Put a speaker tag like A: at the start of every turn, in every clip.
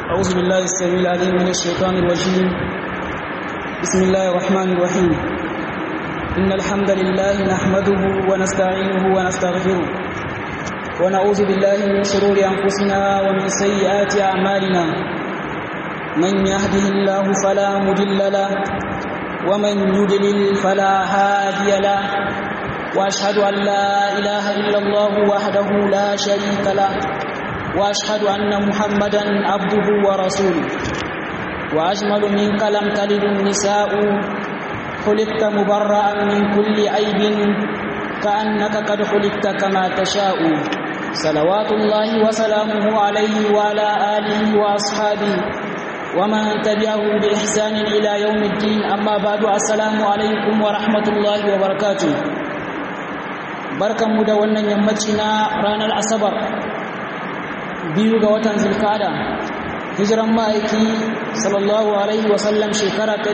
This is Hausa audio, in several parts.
A: أعوذ بالله السميع العليم من الشيطان الرجيم بسم الله الرحمن الرحيم إن الحمد لله نحمده ونستعينه ونستغفره ونعوذ بالله من شرور أنفسنا ومن سيئات أعمالنا من يهده الله فلا مضل له ومن يضلل فلا هادي له وأشهد أن لا إله إلا الله وحده لا شريك له واشهد ان محمدا عبده ورسوله واجمل منك لم تلد النساء خلقت مبرأ من كل عيب كأنك قد خلقت كما تشاء صلوات الله وسلامه عليه وعلى آله وأصحابه ومن تبعهم بإحسان إلى يوم الدين أما بعد السلام عليكم ورحمة الله وبركاته بركة مدونة يمتنا رانا الأصبر biyu ga watan zulkada hijiran ma'aiki sallallahu alaihi wasallam shekara ta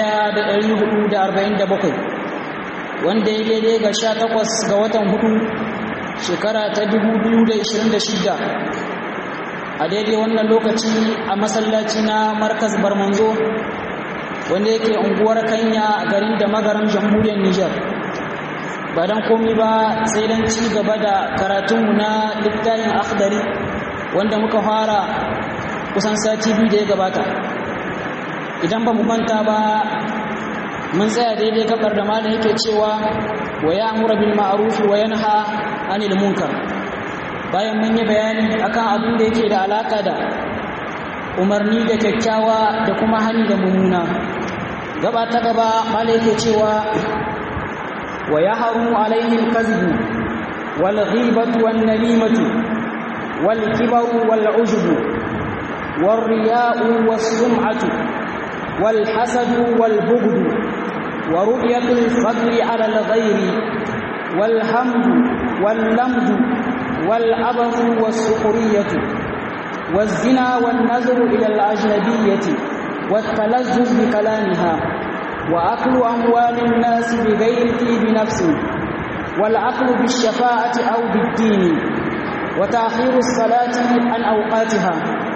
A: 1447 wanda ya daidai ga 18 ga watan hudu shekara ta 2026 a daidai wannan lokaci a masallaci na markas barmanzo wanda yake unguwar kanya garin da magaram jamhuriyar nijar ba don komi ba sai don ci gaba da karatunmu na littafin akhdari wanda muka fara kusan sati biyu da ya gabata idan ba mu manta ba mun tsaya daidai kafar da malam yake cewa wa ya'muru bil ma'ruf wa yanha 'anil munkar bayan mun yi bayani akan abin da yake da alaka da umarni da kyakkyawa da kuma hani da mummuna gaba ta gaba malam yake cewa wa yahrumu alayhi al-kadhib wal ghibatu wan namimatu والكبر والعجب والرياء والسمعة والحسد والبغض ورؤية الفضل على الغير والحمد واللمد والعبث والسخرية والزنا والنذر إلى الأجنبية والتلذذ بكلامها وأكل أموال الناس بغير طيب نفس والعقل بالشفاعة أو بالدين وتأخير الصلاة عن أوقاتها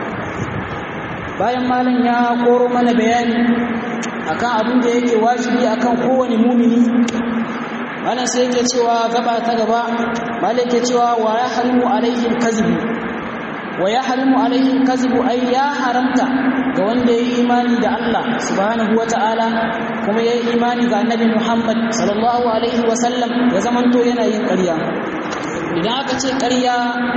A: bayan malam ya koro mana bayani akan abin da yake wajibi akan kowane mumini malam sai yake cewa gaba ta gaba malam yake cewa wa ya harimu alaihi kazibu wa ya harimu alaihi kazibu ai ya haramta ga wanda ya yi imani da Allah subhanahu wata'ala kuma ya yi imani ga annabi Muhammad sallallahu alaihi wasallam ya zamanto yana yin ƙarya idan aka ce ƙarya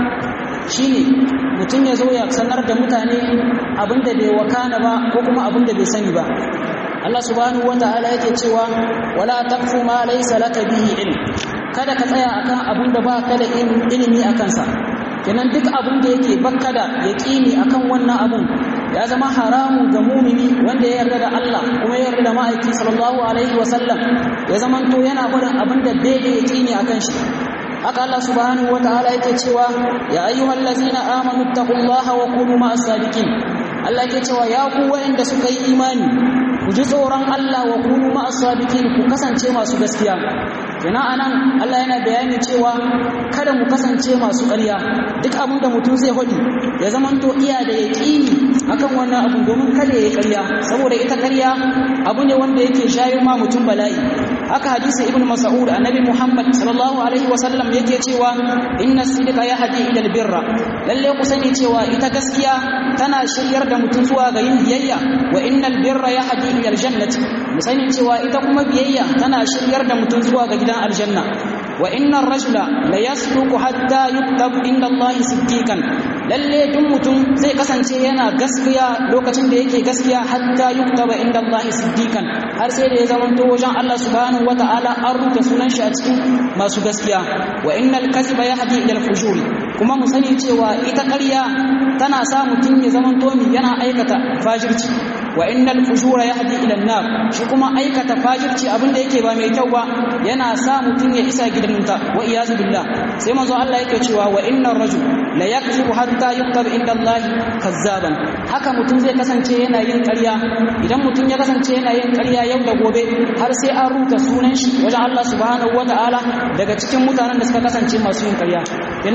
A: shine mutum ya zo ya sanar da mutane abinda bai wakana ba ko kuma abinda bai sani ba Allah subhanahu wataala yake cewa wala taqfu ma laysa laka bihi ilm kada ka tsaya akan abinda ba ka da ilimi akan sa kenan duk abin da yake bakka da yaqini akan wannan abun ya zama haramu ga mumini wanda ya yarda da Allah kuma ya yarda da ma'aiki sallallahu alaihi wasallam ya zamanto yana barin abin da bai da yaqini akan shi haka Allah subhanahu wataala yake cewa ya ayyuhal ladzina amanu taqullaha wa kunu ma'as sadiqin Allah yake cewa ya ku wanda suka yi imani ku ji tsoron Allah wa kunu ma'as sadiqin ku kasance masu gaskiya kenan anan Allah yana bayani cewa kada mu kasance masu ƙarya duk abin da mutum zai hodi ya zamanto iya da yaqini akan wannan abu domin kada ya ƙarya saboda ita ƙarya abu ne wanda yake shayo ma mutum bala'i haka hadisi ibn mas'ud annabi muhammad sallallahu alaihi wasallam yake cewa inna sidqa yahdi ila albirra lalle ku sani cewa ita gaskiya tana shiryar da mutum zuwa ga yin biyayya wa innal birra yahdi ila aljannati mu sani cewa ita kuma biyayya tana shiryar da mutum zuwa ga gidan aljanna wa innar rajula la yasduqu hatta yuktab inda allahi siddiqan lalle duk mutum zai kasance yana gaskiya lokacin da yake gaskiya hatta yuktaba inda allahi siddiqan har sai da ya zamanto wajen Allah subhanahu wataala an rubuta sunan shi a cikin masu gaskiya wa innal kadhiba yahdi ila al-fujuri kuma mu sani cewa ita ƙarya tana sa mutum ya zamanto mi yana aikata fajirci wa innal fujura yahdi ila an-nar shi kuma aikata fajirci abinda yake ba mai kyau ba yana sa mutum ya isa gidan wuta wa iyazu billah sai manzo Allah yake cewa wa innar rajul la yakzibu hatta yuktab inda Allah kazzaban haka mutum zai kasance yana yin ƙarya idan mutum ya kasance yana yin ƙarya yau da gobe har sai an rubuta sunan shi wajen Allah subhanahu wataala daga cikin mutanen da suka kasance masu yin ƙarya kenan idan muka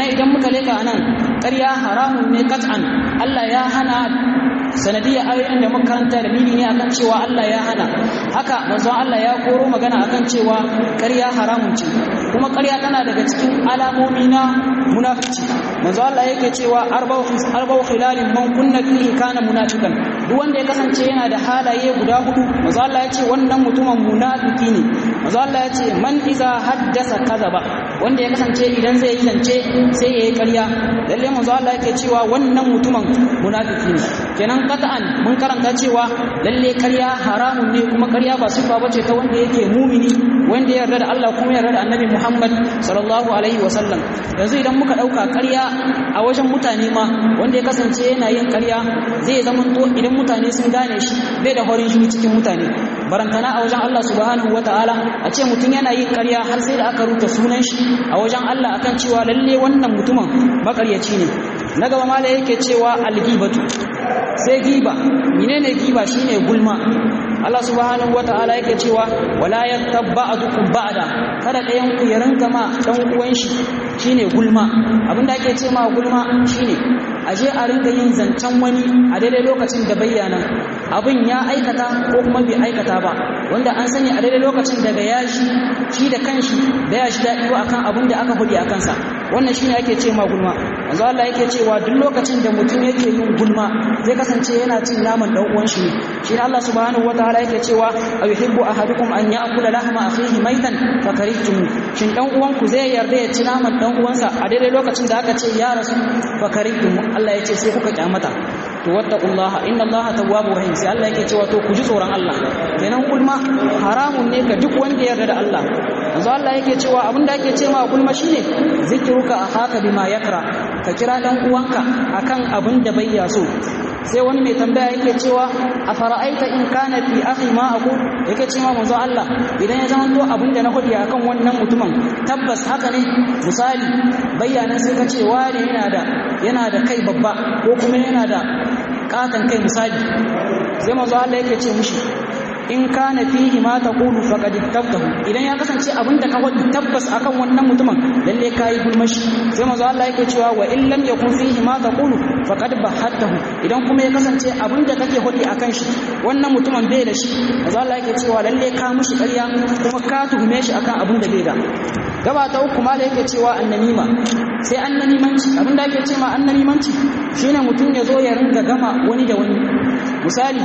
A: leka anan ƙarya haramun ne kat'an Allah ya hana sanadiyar ayoyin da makaranta da mini ne akan cewa Allah ya hana haka manzon Allah ya koro magana akan cewa ƙarya haramun ce kuma ƙarya tana daga cikin alamomi na munafici manzon Allah yake cewa arba'u arba'u khilalin man kunna fihi kana munafiqan duk wanda ya kasance yana da halaye guda hudu manzon Allah ya ce wannan mutumin munafiki ne manzon Allah ya ce man iza haddasa kadaba wanda ya kasance idan zai yi zance sai yayi ƙarya lalle manzon Allah yake cewa wannan mutumin munafiki ne kenan qat'an mun karanta cewa lalle ƙarya haramun ne kuma ƙarya ba sifa bace ta wanda yake mumini wanda ya yarda da Allah kuma ya yarda da Annabi Muhammad sallallahu alaihi wasallam yanzu idan muka dauka ƙarya a wajen mutane ma wanda ya kasance yana yin ƙarya zai zama to idan mutane sun gane shi bai da horin shi cikin mutane barantana a wajen Allah subhanahu wataala a ce mutum yana yin ƙarya har sai da aka rubuta sunan shi a wajen Allah akan cewa lalle wannan mutumin makaryaci ne na gaba mala yake cewa algibatu sai giba menene giba shine gulma Allah subhanahu wataala yake cewa wala yattabba'ukum ba'da kada ɗayan ku ya rinka ma dan uwan shi shine gulma abinda ake ce ma gulma shine aje a rinka yin zancen wani a daidai lokacin da bayyana abin ya aikata ko kuma bai aikata ba wanda an sani a daidai lokacin daga yashi shi da kanshi da ya shi daɗi akan abin da aka hudi a kansa wannan shine ake ce ma gulma yanzu Allah yake cewa duk lokacin da mutum yake yin gulma zai kasance yana cin naman dan uwan shi ne shi Allah subhanahu wataala yake cewa ayuhibbu ahadukum an ya'kula lahma akhihi maitan fakarihtum shin dan uwan ku zai yarda ya ci naman dan uwansa a daidai lokacin da aka ce ya rasu fakarihtum Allah ya ce sai kuka kyamata to wattaqullaha inna allaha tawwabur rahim sai Allah yake cewa to ku ji tsoron Allah kenan gulma haramun ne ga duk wanda ya yarda da Allah yanzu Allah yake cewa abinda ake cewa gulma shine zikruka akhaka bima yakra ka kira dan uwanka akan abin da bai ya so sai wani mai tambaya yake cewa a fara'aita in kana fi akhi ma aqul yake cewa manzo Allah idan ya zama to abin da na hudi akan wannan mutumin tabbas haka ne misali bayyana sai ka ce wani yana da yana da kai babba ko kuma yana da katan kai misali sai manzo Allah yake ce mushi in kana fihi ma taqulu faqad tabtahu idan ya kasance abinda ka wadi tabbas akan wannan mutumin lalle kai gulmashi sai manzo Allah yake cewa wa in lam yakun fihi ma taqulu faqad bahatahu idan kuma ya kasance abinda kake hodi akan shi wannan mutumin bai da shi manzo Allah yake cewa lalle ka mushi ƙarya kuma ka tuhume shi akan abin da bai da gaba ta uku ma da yake cewa annamima sai annamimanci abinda ake cewa annamimanci shine mutum ya zo ya ringa gama wani da wani misali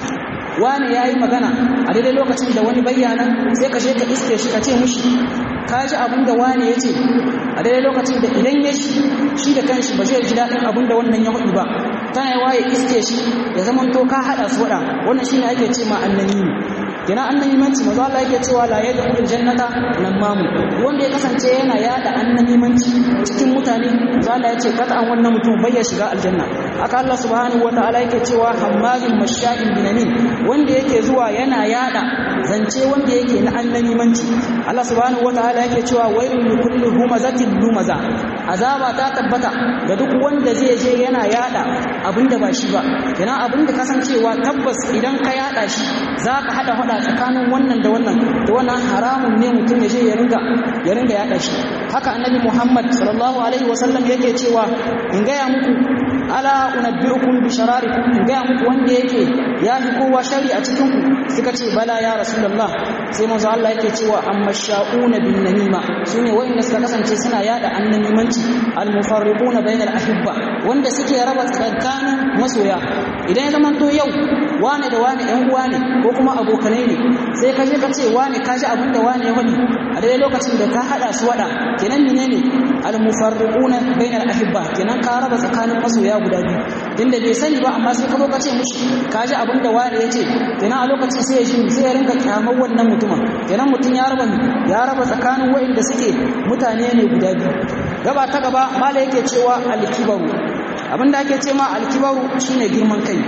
A: wani ya yi magana a daidai lokacin da wani bayyana sai ka je ka iske shi ka ce mushi ka ji abin da wani ya ce a daidai lokacin da idan ya shi shi da kanshi ba zai ji daɗin abin da wannan ya hudu ba tana yi waye iske shi ya zama to ka haɗa su waɗa wannan shi ne ake ce ma annani kina annanimanci maza Allah yake cewa la yadkhul jannata namamu wanda ya kasance yana yada annanimanci cikin mutane maza Allah yace kada an wannan mutum bai ya shiga aljanna haka Allah subhanahu wataala yake cewa hammazin masha'in binamin wanda yake zuwa yana yada zance wanda yake na annanimanci Allah subhanahu wataala yake cewa wailul likulli humazatin lumaza azaba ta tabbata ga duk wanda zai je yana yada abinda ba shi ba kina abinda kasancewa tabbas idan ka yada shi zaka hada hada tsakanin wannan da wannan to wannan haramun ne mutum ya je ya ringa ya ringa yada shi haka annabi Muhammad sallallahu alaihi wasallam yake cewa in ga ya muku ala unabbiukum bi shararikum in ga muku wanda yake ya fi kowa shari a cikin ku suka ce bala ya rasulullah sai manzo Allah yake cewa amma sha'una bin namima sune wanda suka kasance suna yada annamimanci al mufarriquna bainal ahibba wanda suke raba tsakanin masoya idan ya zama to yau wane da wane ɗan uwa ne ko kuma abokanai ne sai ka je ka ce wane ka ji abin da wane ya wani a daidai lokacin da ka haɗa su waɗa kenan menene al mufarriquna bainal ahibba kenan ka raba tsakanin masoya guda biyu tunda bai sani ba amma sai ka zo ka ce mishi ka ji abin da wane ya ce kenan a lokacin sai ya ji sai ya rinka kyamar wannan mutumin kenan mutum ya raba ya raba tsakanin waɗanda suke mutane ne guda biyu gaba ta gaba mala yake cewa alkibaru abin da ake ce ma alkibaru shine girman kai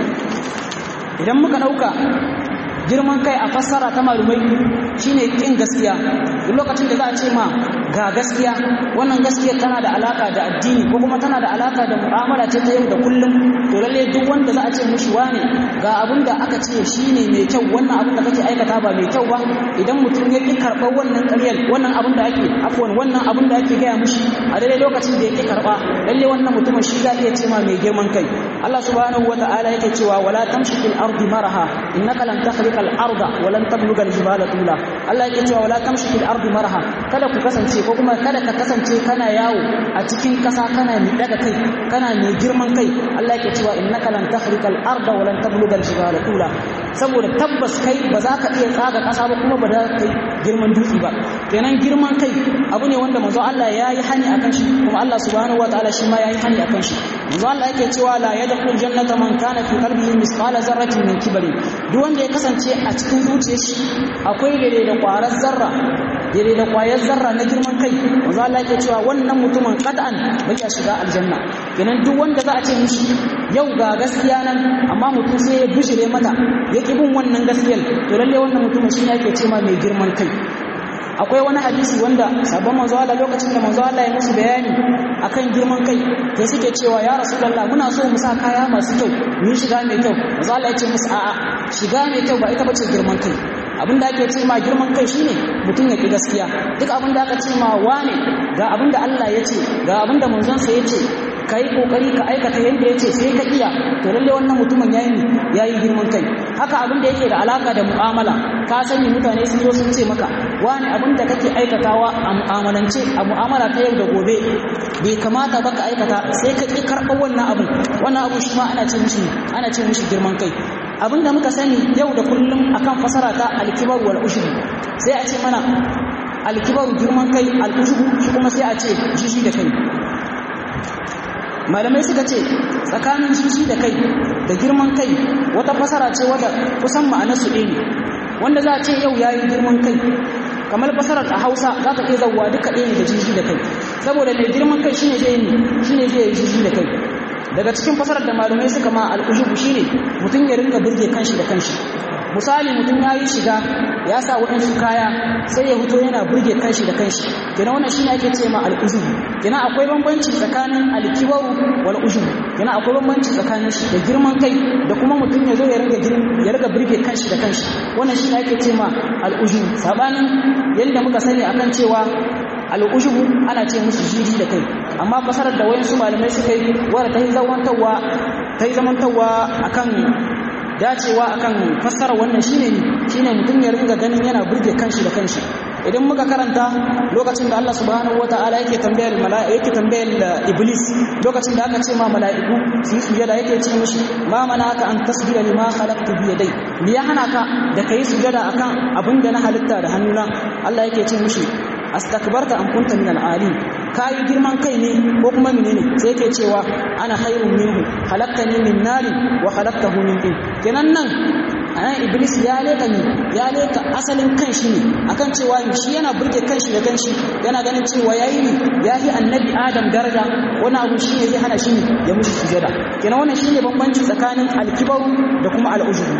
A: idan muka ɗauka girman kai a fassara ta malumai shine kin gaskiya duk lokacin da za a ce ma ga gaskiya wannan gaskiya tana da alaka da addini ko kuma tana da alaka da mu'amala ce ta yau da kullum to lalle duk wanda wanda za a ce mushi wane ga abin da aka ce shine mai kyau wannan abin da kake aikata ba mai kyau ba idan mutum ya ki karɓar wannan ƙaryar wannan abin da ake afwan wannan abin da ake gaya mushi a daidai lokacin da ya ki karɓa lalle wannan mutumin shi za iya ce ma mai girman kai Allah subhanahu wa ta'ala yake cewa wala tamshi fil ardi maraha innaka lan takhriqa al arda wa lan tabluga al jibala tula Allah yake cewa wala tamshi fil ardi maraha kada ku kasance ko kuma kada ka kasance kana yawo a cikin kasa kana mai daga kai kana mai girman kai Allah yake cewa innaka lan takhriqa al arda wa lan tabluga al jibala tula saboda tabbas kai ba za ka iya tsaga kasa ba kuma ba za ka kai girman dutse ba kenan girman kai abu ne wanda manzo Allah ya yi hani akan shi kuma Allah subhanahu wa ta'ala shi ma ya yi hani akan shi manzo Allah yake cewa la yadkhul jannata man kana fi qalbihi misqala zarratin min kibri duk wanda ya kasance a cikin zuciyar shi akwai daidai da kwarar zarra daidai da kwayar zarra na girman kai manzo Allah yake cewa wannan mutumin qad'an bai ya shiga aljanna kenan duk wanda za a ce mishi yau ga gaskiya nan amma mutum sai ya bishire mata ya ki bin wannan gaskiyar to lalle wannan mutumin shi ne yake cewa mai girman kai akwai wani hadisi wanda sabon manzo Allah lokacin da manzo Allah ya musu bayani akan girman kai sai suke cewa ya rasulullah muna so mu sa kaya masu kyau mu shiga mai kyau manzo Allah ya ce musu a'a shiga mai kyau ba ita bace girman kai abin da ake ce ma girman kai shine mutum ya ki gaskiya duk abin da aka ce ma wane ga abin da Allah ya ce ga abin da manzon sa ya ce ka yi kokari ka aikata yadda ya ce sai ka iya to lalle wannan mutumin yayi yayi girman kai haka abin da yake da alaka da mu'amala ka sani mutane sun zo sun ce maka wani abin da kake aikatawa a mu'amalance a mu'amala ta yau da gobe bai kamata ba ka aikata sai ka ki karɓar wannan abin wannan abu shi ma ana ce mishi ana ce mishi girman kai abin da muka sani yau da kullum akan fasara ta alkibar wal ushbu sai a ce mana alkibaru girman kai al ushbu shi kuma sai a ce jishi da kai malamai suka ce tsakanin jiji da kai da girman kai wata fasara ce wadda kusan ma'anarsu ɗaya ne wanda za a ce yau yayi girman kai kamar fasarar a hausa za ka iya zauwa duka ɗaya ne da jiji da kai saboda mai girman kai shine zai yi shine zai yi jiji da kai daga cikin fasarar da malamai suka ma al'ujubu shine mutum ya rinka burge kanshi da kanshi misali mutum ya yi shiga ya sa waɗansu kaya sai ya fito yana burge kanshi da kanshi kenan wannan shine ake ce ma al'ujubu kenan akwai bambanci tsakanin alkibaru wal ujubu kenan akwai bambanci tsakanin shi da girman kai da kuma mutum ya zo ya riga ya riga burge kanshi da kanshi wannan shine ake ce ma al'ujubu sabanin yadda muka sani akan cewa al'ujubu ana ce musu jiji da kai amma fasarar da wayansu malamai suka yi wadda ta yi zamantawa ta yi zamantawa akan dacewa akan fassara wannan shine shine mutum ya ringa ganin yana burge kanshi da kanshi idan muka karanta lokacin da Allah subhanahu wataala yake tambayar mala'ika yake tambayar iblis lokacin da aka ce ma mala'iku su yi sujada yake ce mishi ma manaka an tasjuda lima khalaqtu bi yadai me ya hana ka da kai sujada akan abin da na halitta da hannuna Allah yake ce mishi astakbarta am kunta min al-alim kai girman kai ne ko kuma menene sai yake cewa ana khairun minhu khalaqtani min nari wa khalaqtahu min tin kenan nan anan iblis ya leka ne ya leka asalin kanshi ne akan cewa shi yana burge kanshi da kanshi yana ganin cewa yayi ne yayi annabi adam daraja wani abu shi ne zai hana shi ne ya mushi sujada kenan wannan shine bambanci tsakanin alkibaru da kuma al'ujubu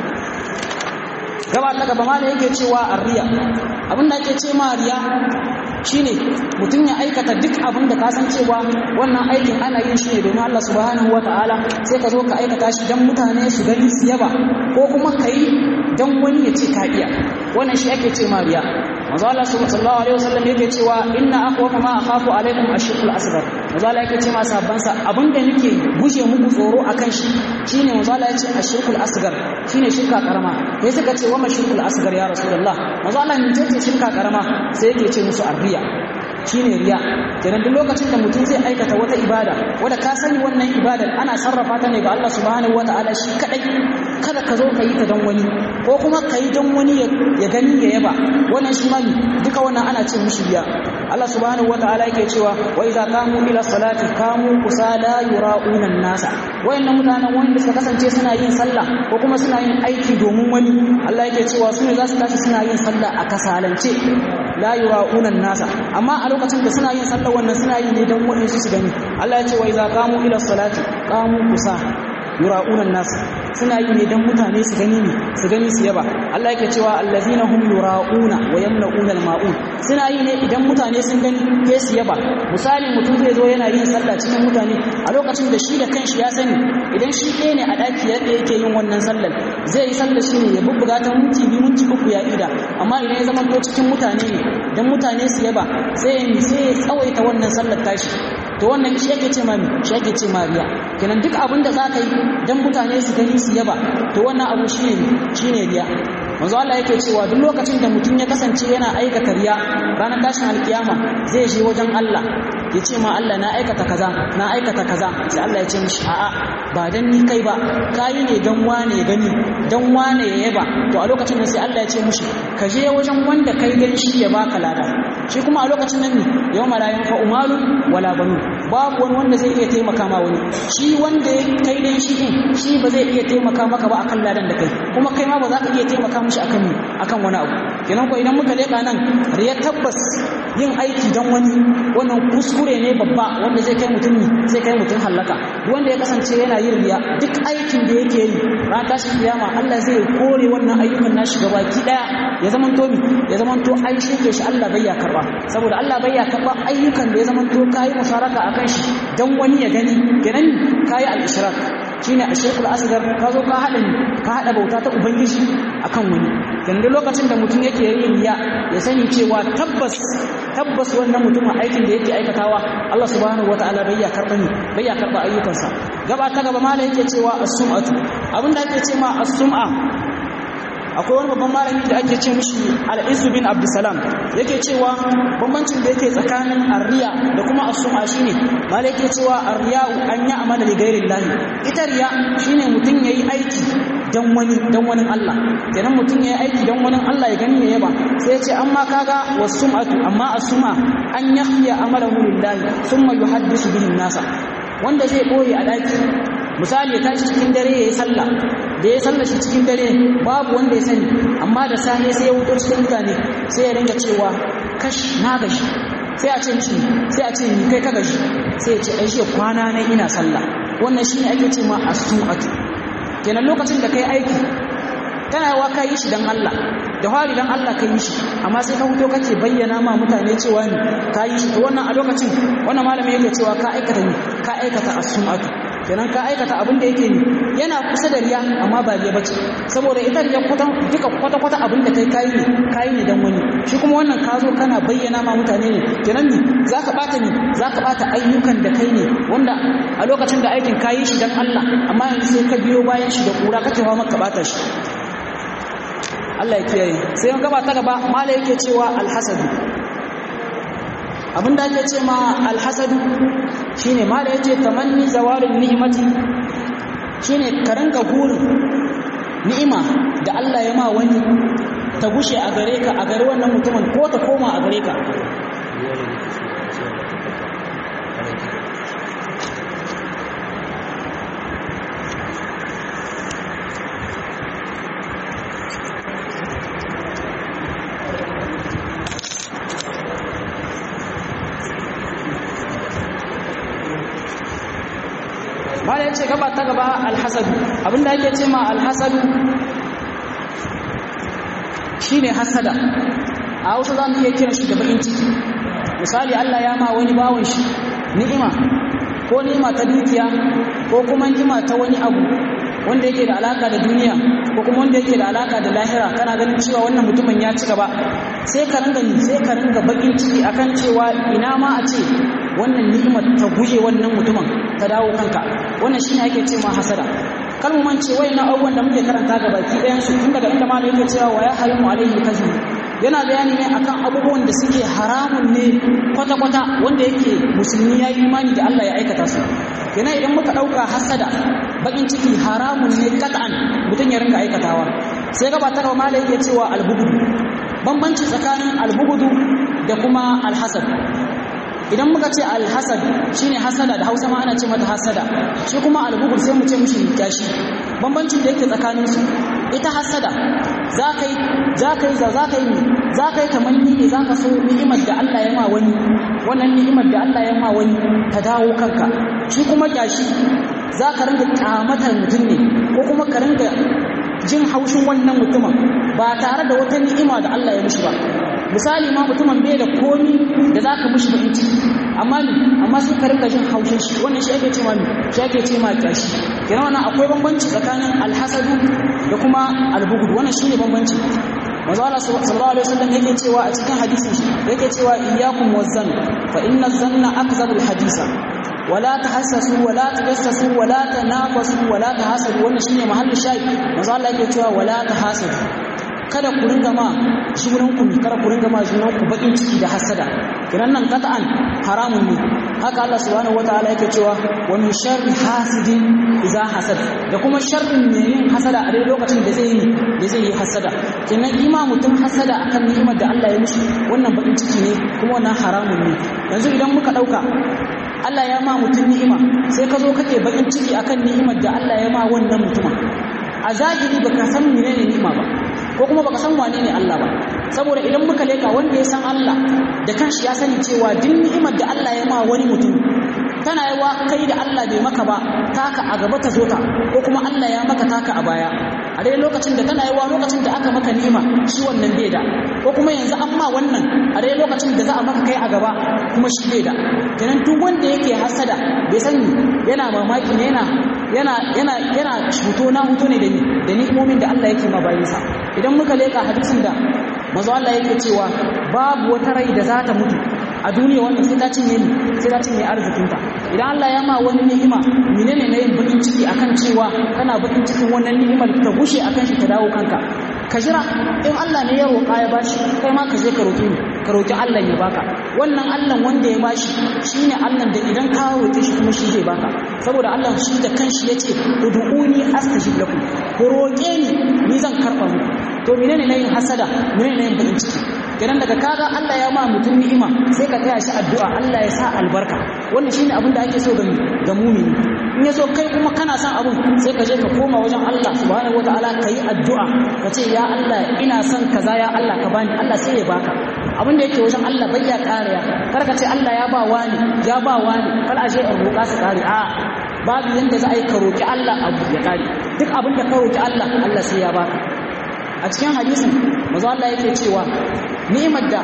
A: gaba ta gaba ma da yake cewa arriya abin da ake ce ma riya shine mutum ya aikata duk abin da ka san cewa wannan aikin ana yin shi ne domin Allah subhanahu wataala sai ka zo ka aikata shi dan mutane su gani su yaba ko kuma ka yi dan wani ya ce ka iya wannan shi ake ce ma riya manzo Allah sallallahu alaihi wasallam yake cewa inna akhwafa ma akhafu alaikum ashirkul asghar manzo Allah yake ce ma sahabban sa abinda nake guje muku tsoro akan shi shine manzo Allah yace ashirkul asghar shine shirka karama sai suka ce wa mashirkul asghar ya rasulullah manzo Allah ne ce shirka karama sai yake ce musu arbiya shine riya kenan duk lokacin da mutum zai aikata wata ibada wanda ka sani wannan ibadar ana sarrafa ta ne ga Allah subhanahu wataala shi kadai kada ka zo ka yi ta don wani ko kuma ka yi don wani ya gani ya yaba wannan shi mami duka wannan ana ce mushi riya Allah subhanahu wataala yake cewa wa idza qamu ila salati qamu kusala yura'una an-nasa wayannan mutanen wanda suka kasance suna yin sallah ko kuma suna yin aiki domin wani Allah yake cewa su ne za su tashi suna yin sallah a kasalance la yura'una nasa amma a lokacin da suna yin sallah wannan suna yi ne dan wani su gani Allah ya ce wa idza qamu ila salati qamu kusa yura'una nas suna yi ne dan mutane su gani ne su gani su yaba Allah yake cewa allazina hum yura'una wa yamna'una al-ma'un suna yi ne idan mutane sun gani ke su yaba misali mutum zai zo yana yin sallah cikin mutane a lokacin da shi da kanshi ya sani idan shi ɗaya ne a ɗaki yadda yake yin wannan sallar zai yi sallar shi ne ya bubbuga ta minti biyu minti uku ya ida amma idan ya zama to cikin mutane ne dan mutane su yaba sai ya sai ya tsawaita wannan sallar tashi to wannan shi yake ce mami shi yake ce mariya kenan duk abin da zaka yi dan mutane su gani su yaba to wannan abu shine shine riya manzo Allah yake cewa duk lokacin da mutum ya kasance yana aikata riya ranar tashin alkiyama zai je wajen Allah ya ce ma Allah na aikata kaza na aikata kaza sai Allah ya ce mishi a'a ba dan ni kai ba kayi ne dan wane ya gani dan wane ya yaba to a lokacin nan sai Allah ya ce mishi ka je wajen wanda kai dan shi ya baka lada shi kuma a lokacin nan ne yau malayan fa umalun wala banu babu wani wanda zai iya taimaka ma wani shi wanda ya kai dan shi din shi ba zai iya taimaka maka ba akan ladan da kai kuma kai ma ba za ka iya taimaka mishi akan akan wani abu kenan ko idan muka leka nan riya tabbas yin aiki dan wani wannan kuskure ne babba wanda zai kai mutum zai kai mutum halaka duk wanda ya kasance yana yin riya duk aikin da yake yi ran tashin kiyama Allah zai kore wannan ayyukan nashi gabaki daya ya zaman to ya zaman to an shirke shi Allah bai ya karba saboda Allah bai ya karba ayyukan da ya zaman to kai musharaka akan shi dan wani ya gani kenan kai al-ishrak shine ashirkul asghar ka zo ka hada ka hada bauta ta ubangiji akan wani kenan lokacin da mutum yake yin riya ya sani cewa tabbas tabbas wannan mutumin aikin da yake aikatawa Allah subhanahu wataala bai ya karba ni bai ya karba ayyukansa gaba ta gaba mala yake cewa as-sum'atu abinda ake ce ma as-sum'a akwai wani babban malami da ake ce mishi al-Izzu bin Abdussalam yake cewa bambancin da yake tsakanin arriya da kuma as-sum'a shine malai yake cewa arriya an ya amala li ghairi Allah ita riya shine mutun yayi aiki dan wani dan wani Allah kenan mutun yayi aiki dan wani Allah ya gani ya yaba sai ya ce amma kaga was-sum'atu amma as-sum'a an yakhya amalahu lillahi thumma yuhaddisu bihi nasa wanda zai boye a daki misali ya tashi cikin dare ya yi sallah da ya sallah shi cikin dare babu wanda ya sani amma da sani sai ya wuto cikin mutane sai ya ringa cewa kash na gashi sai a ce mishi sai a ce ni kai ka gashi sai ya ce ai shi kwana na ina sallah wannan shine ake ce ma as-su'atu kenan lokacin da kai aiki kana yawa ka yi shi dan Allah da fari dan Allah ka yi shi amma sai ka huto kake bayyana ma mutane cewa ni ka yi shi to wannan a lokacin wannan malami yake cewa ka aikata ni ka aikata as-sum'atu kenan ka aikata abin da yake ni yana kusa da riya amma ba riya bace saboda ita riya kwatan duka kwata kwata abin da kai kai ne kai ne dan wani shi kuma wannan ka zo kana bayyana ma mutane ne kenan ni zaka bata ni zaka bata ayyukan da kai ne wanda a lokacin da aikin kayi shi dan Allah amma yanzu sai ka biyo bayan shi da kura kake fa maka bata shi Allah ya kiyaye sai mun gaba ta gaba mala yake cewa alhasadu abinda ake ce ma alhasadu shine mala yace tamanni zawalin ni'mati shine ka rinka burin ni'ima da Allah ya ma wani ta gushe a gare ka a gare wannan mutumin ko ta koma a gare ka bala ya ce gaba ta gaba alhasadu abinda ake ce ma alhasadu shi ne hasada a hausa za mu iya kiran shi da bakin ciki misali allah ya ma wani bawon shi ni'ima ko ni'ima ta dukiya ko kuma ni'ima ta wani abu wanda yake da alaka da duniya ko kuma wanda yake da alaka da lahira kana ganin cewa wannan mutumin ya ci gaba sai ka ringa sai ka ringa bakin ciki akan cewa ina ma a ce wannan ni'imar ta guje wannan mutumin ta dawo kanka wannan shine ake ce ma hasada kar mu mance wayannan abubuwan da muke karanta ga baki ɗayan su tun daga inda ma yake cewa wa ya harimu alaihi kazib yana bayani ne akan abubuwan da suke haramun ne kwata kwata wanda yake musulmi ya yi imani da Allah ya aikata su yana idan muka ɗauka hasada bakin ciki haramun ne kat'an mutum ya ringa aikatawa sai gaba ta gaba yake cewa albugudu bambanci tsakanin albugudu da kuma alhasad idan muka ce alhasad shine hasada da hausa ma ana ce mata hasada shi kuma albugul sai mu ce mishi gashi bambancin da yake tsakanin su ita hasada za ka yi za ka yi za ka yi za ka yi tamanni ne za ka so ni'imar da Allah ya ma wani wannan ni'imar da Allah ya ma wani ta dawo kanka shi kuma gashi za ka ringa kyamatar mutum ne ko kuma ka ringa jin haushin wannan mutumin ba tare da wata ni'ima da Allah ya mishi ba misali ma mutumin bai da komi da za ka mishi bakin ciki amma ni amma sai ka ringa jin haushin shi wannan shi ake ce ma shi ake ce ma kyashi kenan wannan akwai bambanci tsakanin alhasadu da kuma albugud wannan shine bambanci manzo Allah sallallahu alaihi wasallam yake cewa a cikin hadisin shi yake cewa iyyakum wazan fa inna zanna akzabul hadisa wala tahassasu wala tajassasu wala tanafasu wala tahasadu wannan shine mahallin shayi manzo Allah yake cewa wala tahasadu kada ku ringa ma junan ku kada ku ringa ma junan ku bakin ciki da hasada kiran nan qat'an haramun ne haka Allah subhanahu wataala yake cewa wa min sharri hasidin idza hasad da kuma sharrin ne yin hasada a lokacin da zai yi da zai yi hasada kenan ima mutum hasada akan ni'imar da Allah ya mishi wannan bakin ciki ne kuma wannan haramun ne yanzu idan muka dauka Allah ya ma mutum ni'ima sai ka zo kake bakin ciki akan ni'imar da Allah ya ma wannan mutumin a zahiri baka san menene ni'ima ba ko kuma baka san wane ne Allah ba saboda idan muka leka wanda ya san Allah da kanshi ya sani cewa duk ni'imar da Allah ya ma wani mutum tana yawa kai da Allah bai maka ba taka a gaba ta zo ta ko kuma Allah ya maka taka a baya a dai lokacin da tana yawa lokacin da aka maka ni'ima shi wannan bai da ko kuma yanzu an ma wannan a dai lokacin da za a maka kai a gaba kuma shi bai da kenan duk wanda yake hasada bai sani yana mamaki ne yana yana yana yana huto na huto ne da ni da ni'imomin da Allah yake ma bayinsa idan muka leka hadisin da manzo Allah yake cewa babu wata rai da za ta mutu a duniya wannan sai ta cinye ni sai ta cinye arzikinta idan Allah ya ma wani ni'ima menene na yin bakin ciki akan cewa kana bakin cikin wannan ni'imar ta gushe akan shi ta dawo kanka ka jira in Allah ne ya roƙa ya bashi kai ma ka je ka roƙi ka roƙi Allah ya baka wannan Allah wanda ya bashi shine Allah da idan ka roƙe shi kuma shi zai baka saboda Allah shi da kanshi yace ud'uni astajib lakum ku roƙe ni ni zan karɓa muku to menene na yin hasada menene na yin bakin ciki kenan daga kaga Allah ya ma mutum ni'ima sai ka taya shi addu'a Allah ya sa albarka wannan shine abin da ake so ga ga mumini in yaso kai kuma kana son abun sai ka je ka koma wajen Allah subhanahu wataala ka yi addu'a ka ce ya Allah ina son kaza ya Allah ka bani Allah sai ya baka abin da yake wajen Allah bai ya kariya kar ka ce Allah ya ba wani ya ba wani kar a je in roƙa su kare a babu yanda za a yi ka roƙi Allah abu ya kare duk abin da ka roƙi Allah Allah sai ya baka a cikin hadisin manzo Allah yake cewa ni'imar da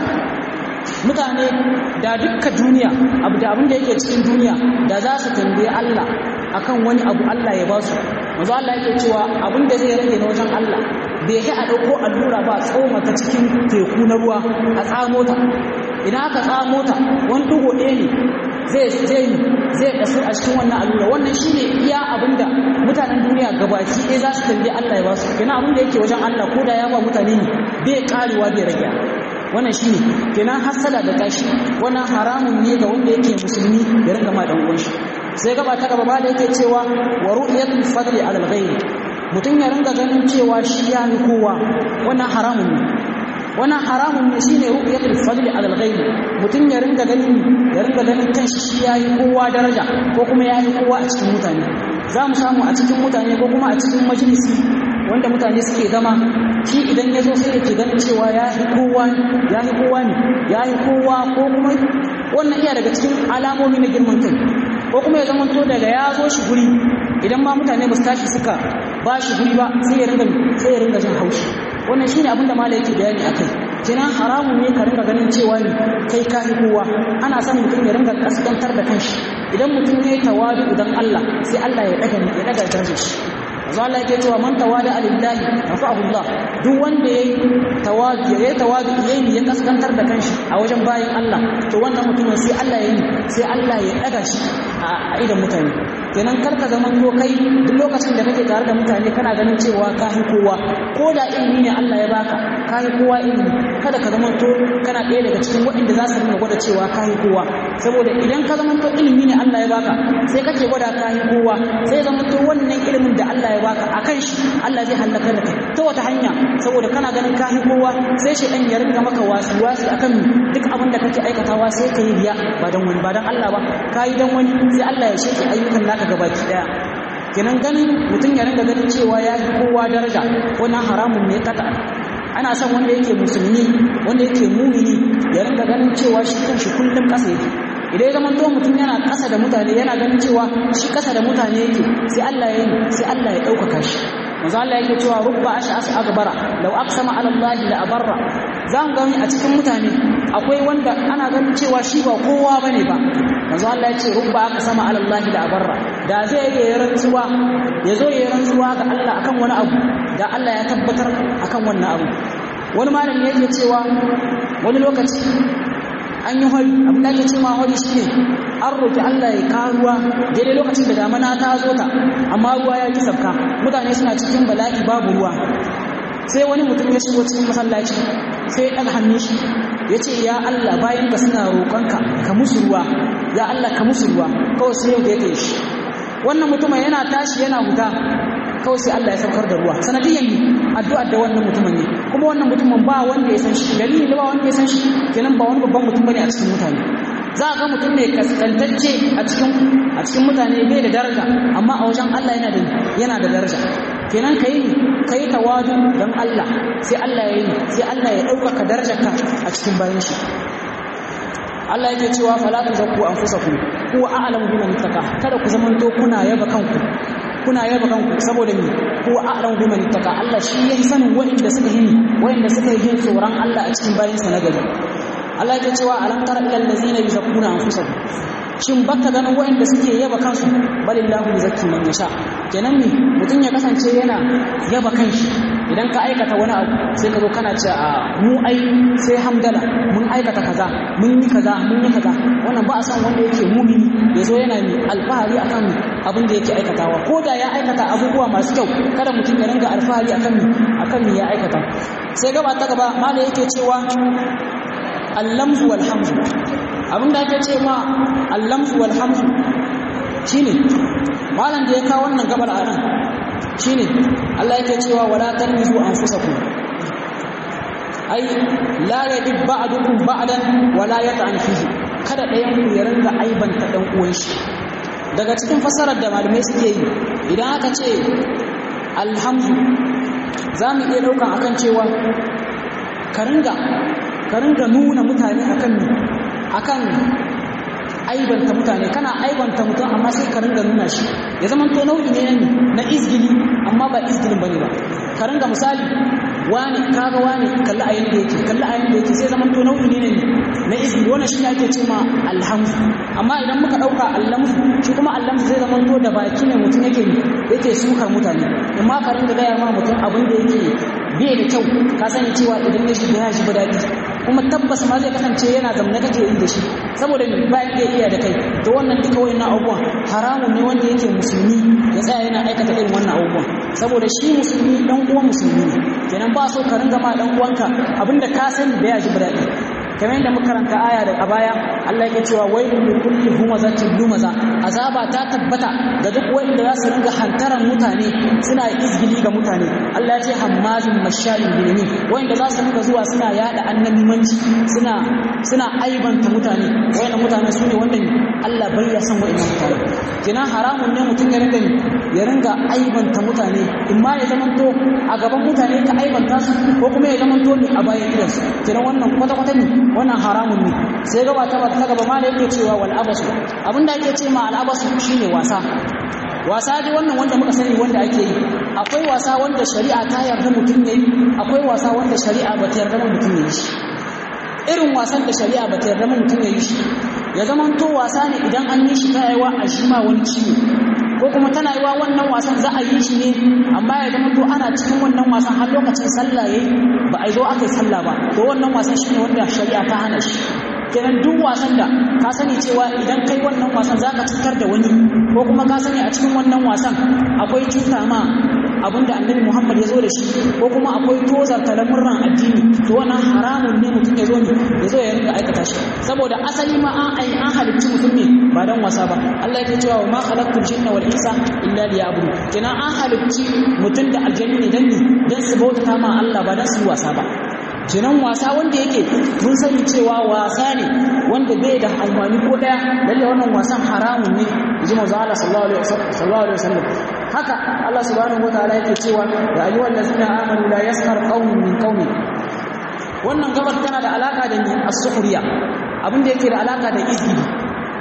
A: mutane da dukkan duniya abu da abin da yake cikin duniya da za su tambaye Allah akan wani abu Allah ya ba su manzo Allah yake cewa abin da zai rage na wajen Allah bai yi a ɗauko allura ba tsoma ta cikin teku na ruwa a tsamo ta idan aka tsamo ta wani dugo ɗaya ne zai zai zai kasu a cikin wannan allura wannan shine iya abinda mutanen duniya gabaki ɗaya za su tambaye Allah ya ba su kenan abin da yake wajen Allah ko da ya ba mutane ne bai karewa bai rage wannan shine kenan hasala da tashi wannan haramun ne ga wanda yake musulmi ya ringa ma dan uwan shi sai gaba ta gaba ba da yake cewa wa ru'yatul fadli ala al-ghayr mutum ya ringa ganin cewa shi ya ni kowa wannan haramun ne wannan haramun ne shine ru'yatul fadli ala al-ghayr mutum ya ringa ganin ya ringa ganin kanshi shi ya yi kowa daraja ko kuma ya yi kowa a cikin mutane za mu samu a cikin mutane ko kuma a cikin majalisi wanda mutane suke zama shi idan ya zo sai yake ganin cewa ya yi kowa ya yi kowa ne ya yi kowa ko kuma wannan iya daga cikin alamomi na girman kai ko kuma ya zamanto daga ya zo shi guri idan ma mutane ba su tashi suka ba shi guri ba sai ya ringa sai ya ringa jin haushi wannan shine abin da malai yake bayani akai kenan haramun ne ka ringa ganin cewa ne kai ka yi kowa ana son mutum ya ringa kaskantar da kanshi idan mutum ya yi tawadu idan Allah sai Allah ya daga ya daga darajar shi yanzu Allah yake cewa man tawada alillahi rafa'ahu Allah duk wanda yayi tawadu yayi tawadu yayi ya kaskantar da kanshi a wajen bayin Allah to wannan mutumin sai Allah ya yi sai Allah ya daga shi a idan mutane kenan karka zaman ko kai duk lokacin da kake tare da mutane kana ganin cewa ka hi kowa ko da ilimi ne Allah ya baka ka hi kowa ilimi kada ka zaman to kana ɗaya daga cikin waɗanda za su rinka gwada cewa ka hi kowa saboda idan ka zaman to ilimi ne Allah ya baka sai kake gwada ka hi kowa sai zaman to wannan ilimin da Allah ya baka akan shi Allah zai halaka da kai ta wata hanya saboda kana ganin ka hi kowa sai shi dan ya rinka maka wasi wasi akan duk abin da kake aikatawa sai ka yi riya ba dan wani ba dan Allah ba ka yi dan wani sai Allah ya sheke ayyukan naka gabaki daya kenan ganin mutum ya ringa ganin cewa ya yi kowa daraja wannan haramun ne kata ana son wanda yake musulmi wanda yake mumini ya ringa ganin cewa shi kanshi kullum kasa yake idan ya zama to mutum yana ƙasa da mutane yana ganin cewa shi ƙasa da mutane yake sai Allah ya yi sai Allah ya ɗaukaka shi manzo Allah yake cewa rubba ash'as akbara law aqsama ala Allah la abarra zan gani a cikin mutane akwai wanda ana ganin cewa shi ba kowa bane ba manzo Allah ya ce rubba aqsama ala Allah la abarra da zai yi rantsuwa ya zo ya rantsuwa ga Allah akan wani abu da Allah ya tabbatar akan wannan abu wani malami yake cewa wani lokaci an yi hori abin da ake ce ma hori shi ne an roƙi Allah ya kawo ruwa daidai lokacin da damana ta zo ta amma ruwa ya ki sabka mutane suna cikin bala'i babu ruwa sai wani mutum ya shigo cikin masallaci sai ya ɗaga hannun shi ya ce ya Allah bayan ka suna roƙonka ka musu ruwa ya Allah ka musu ruwa kawai sai yau da ya kai shi wannan mutumin yana tashi yana huta kawai sai Allah ya saukar da ruwa sanadiyan ne addu'ar da wannan mutumin ne kuma wannan mutumin ba wanda ya san shi dalili da ba wanda ya san shi kenan ba wani babban mutum bane a cikin mutane za a ga mutum ne kaskantacce a cikin a cikin mutane bai da daraja amma a wajen Allah yana da yana da daraja kenan kai ne kai tawadu dan Allah sai Allah ya yi sai Allah ya ɗaukaka darajarka a cikin bayan shi Allah yake cewa fala tuzakku anfusakum huwa a'lamu biman ittaqa kada ku zamanto kuna yaba kanku kuna yaba kanku saboda ni huwa a'lamu biman ittaqa Allah shi yayi sanin wanda suka yi wanda suka yi tsoron Allah a cikin bayin sa na gari Allah yake cewa alam tara ilal ladzina yuzakkuna anfusahum shin baka ganin wanda suke yaba kansu balillahu yuzakki man yasha kenan ne mutum ya kasance yana yaba kanshi idan ka aikata wani abu sai ka zo kana ce a mu ai sai hamdala mun aikata kaza mun yi kaza mun yi kaza wannan ba a san wanda yake mumini ya zo yana mai alfahari akan abin da yake aikatawa ko da ya aikata abubuwa masu kyau kada mutum ya ringa alfahari akan akan me ya aikata sai gaba ta gaba mala yake cewa allamzu wal hamzu abin da ake ce ma allamzu wal hamzu shine malam da ya kawo wannan gabar a nan shine Allah yake cewa wala tanmizu anfusakum ai la yadib ba'dukum ba'dan wala yata'an fihi kada ɗayan ku ya ringa aibanta dan uwan shi daga cikin fassarar da malamai suke yi idan aka ce alhamdu za mu iya ɗaukan akan cewa ka ringa ka ringa nuna mutane akan akan aibanta mutane kana aibanta mutum amma sai ka ringa nuna shi ya zama to nau'i ne na izgili amma ba izgilin bane ba ka ringa misali wani kaga wani kalli a yanda yake kalli a yanda yake sai zaman to nau'i ne na izgili wannan shi ne ake ce ma alhamdu amma idan muka dauka allamsu shi kuma allamsu zai zaman to da baki ne mutum yake yake sukar mutane amma ka ringa gaya ma mutum abin da yake bai da kyau ka sani cewa idan ya shiga ya shiga daɗi kuma tabbas ma zai kasance yana zamna kake yi da shi saboda mai bayan da iya da kai to wannan duka wayannan abubuwan haramun ne wanda yake musulmi ya tsaya yana aikata irin wannan abubuwan saboda shi musulmi dan uwan musulmi ne kenan ba so ka ringa ma dan uwanka abinda ka sani da ya ji daɗi kamar yadda muka karanta aya da a baya Allah yake cewa wailul likulli humazatin lumaza azaba ta tabbata ga duk wanda za su ringa hantaran mutane suna izgili ga mutane Allah ya ce hammazin mashalin binani wanda za su ringa zuwa suna yada annabimanci suna suna aibanta mutane wanda mutane su ne wanda Allah bai ya san wa'annan mutane kina haramun ne mutum ya ringa ya ringa aibanta mutane in ma ya zamanto a gaban mutane ka aibanta su ko kuma ya zamanto ne a bayan gidansu kina wannan kwata-kwata ne wannan haramun ne sai gaba ta ta gaba ma da yake cewa wal abasu abinda ake ce ma al abasu shine wasa wasa dai wannan wanda muka sani wanda ake yi akwai wasa wanda shari'a ta yarda mutum yayi akwai wasa wanda shari'a ba ta yarda mutum yayi shi irin wasan da shari'a ba ta yarda mutum yayi shi ya zama to wasa ne idan an yi shi ta yawa a shi ma wani ciwo ko kuma tana yi wa wannan wasan za a yi shi ne amma ya zama to ana cikin wannan wasan har lokacin sallah yayi ba a zo aka yi sallah ba to wannan wasan shine wanda shari'a ta hana shi kenan duk wasan da ka sani cewa idan kai wannan wasan zaka cutar da wani ko kuma ka sani a cikin wannan wasan akwai cuta ma abinda annabi Muhammad ya zo da shi ko kuma akwai tozar talamurran addini to wannan haramun ne mutum ya zo ne ya zo ya rinka aikata shi saboda asali ma an ai an halicci mutum ne ba dan wasa ba Allah ya cewa wa ma khalaqtul jinna wal insa illa liya'budun kenan an halicci mutum da aljanni ne dan ne dan su bautata ma Allah ba dan su wasa ba kenan wasa wanda yake mun sani cewa wasa ne wanda bai da almani ko daya lalle wannan wasan haramun ne ji manzo Allah sallallahu alaihi wasallam haka Allah subhanahu wataala yake cewa ya ayyuhal ladzina amanu la yaskhar qaumun min qaumin wannan gabar tana da alaka da ni as-sukhriya abin da yake da alaka da izgili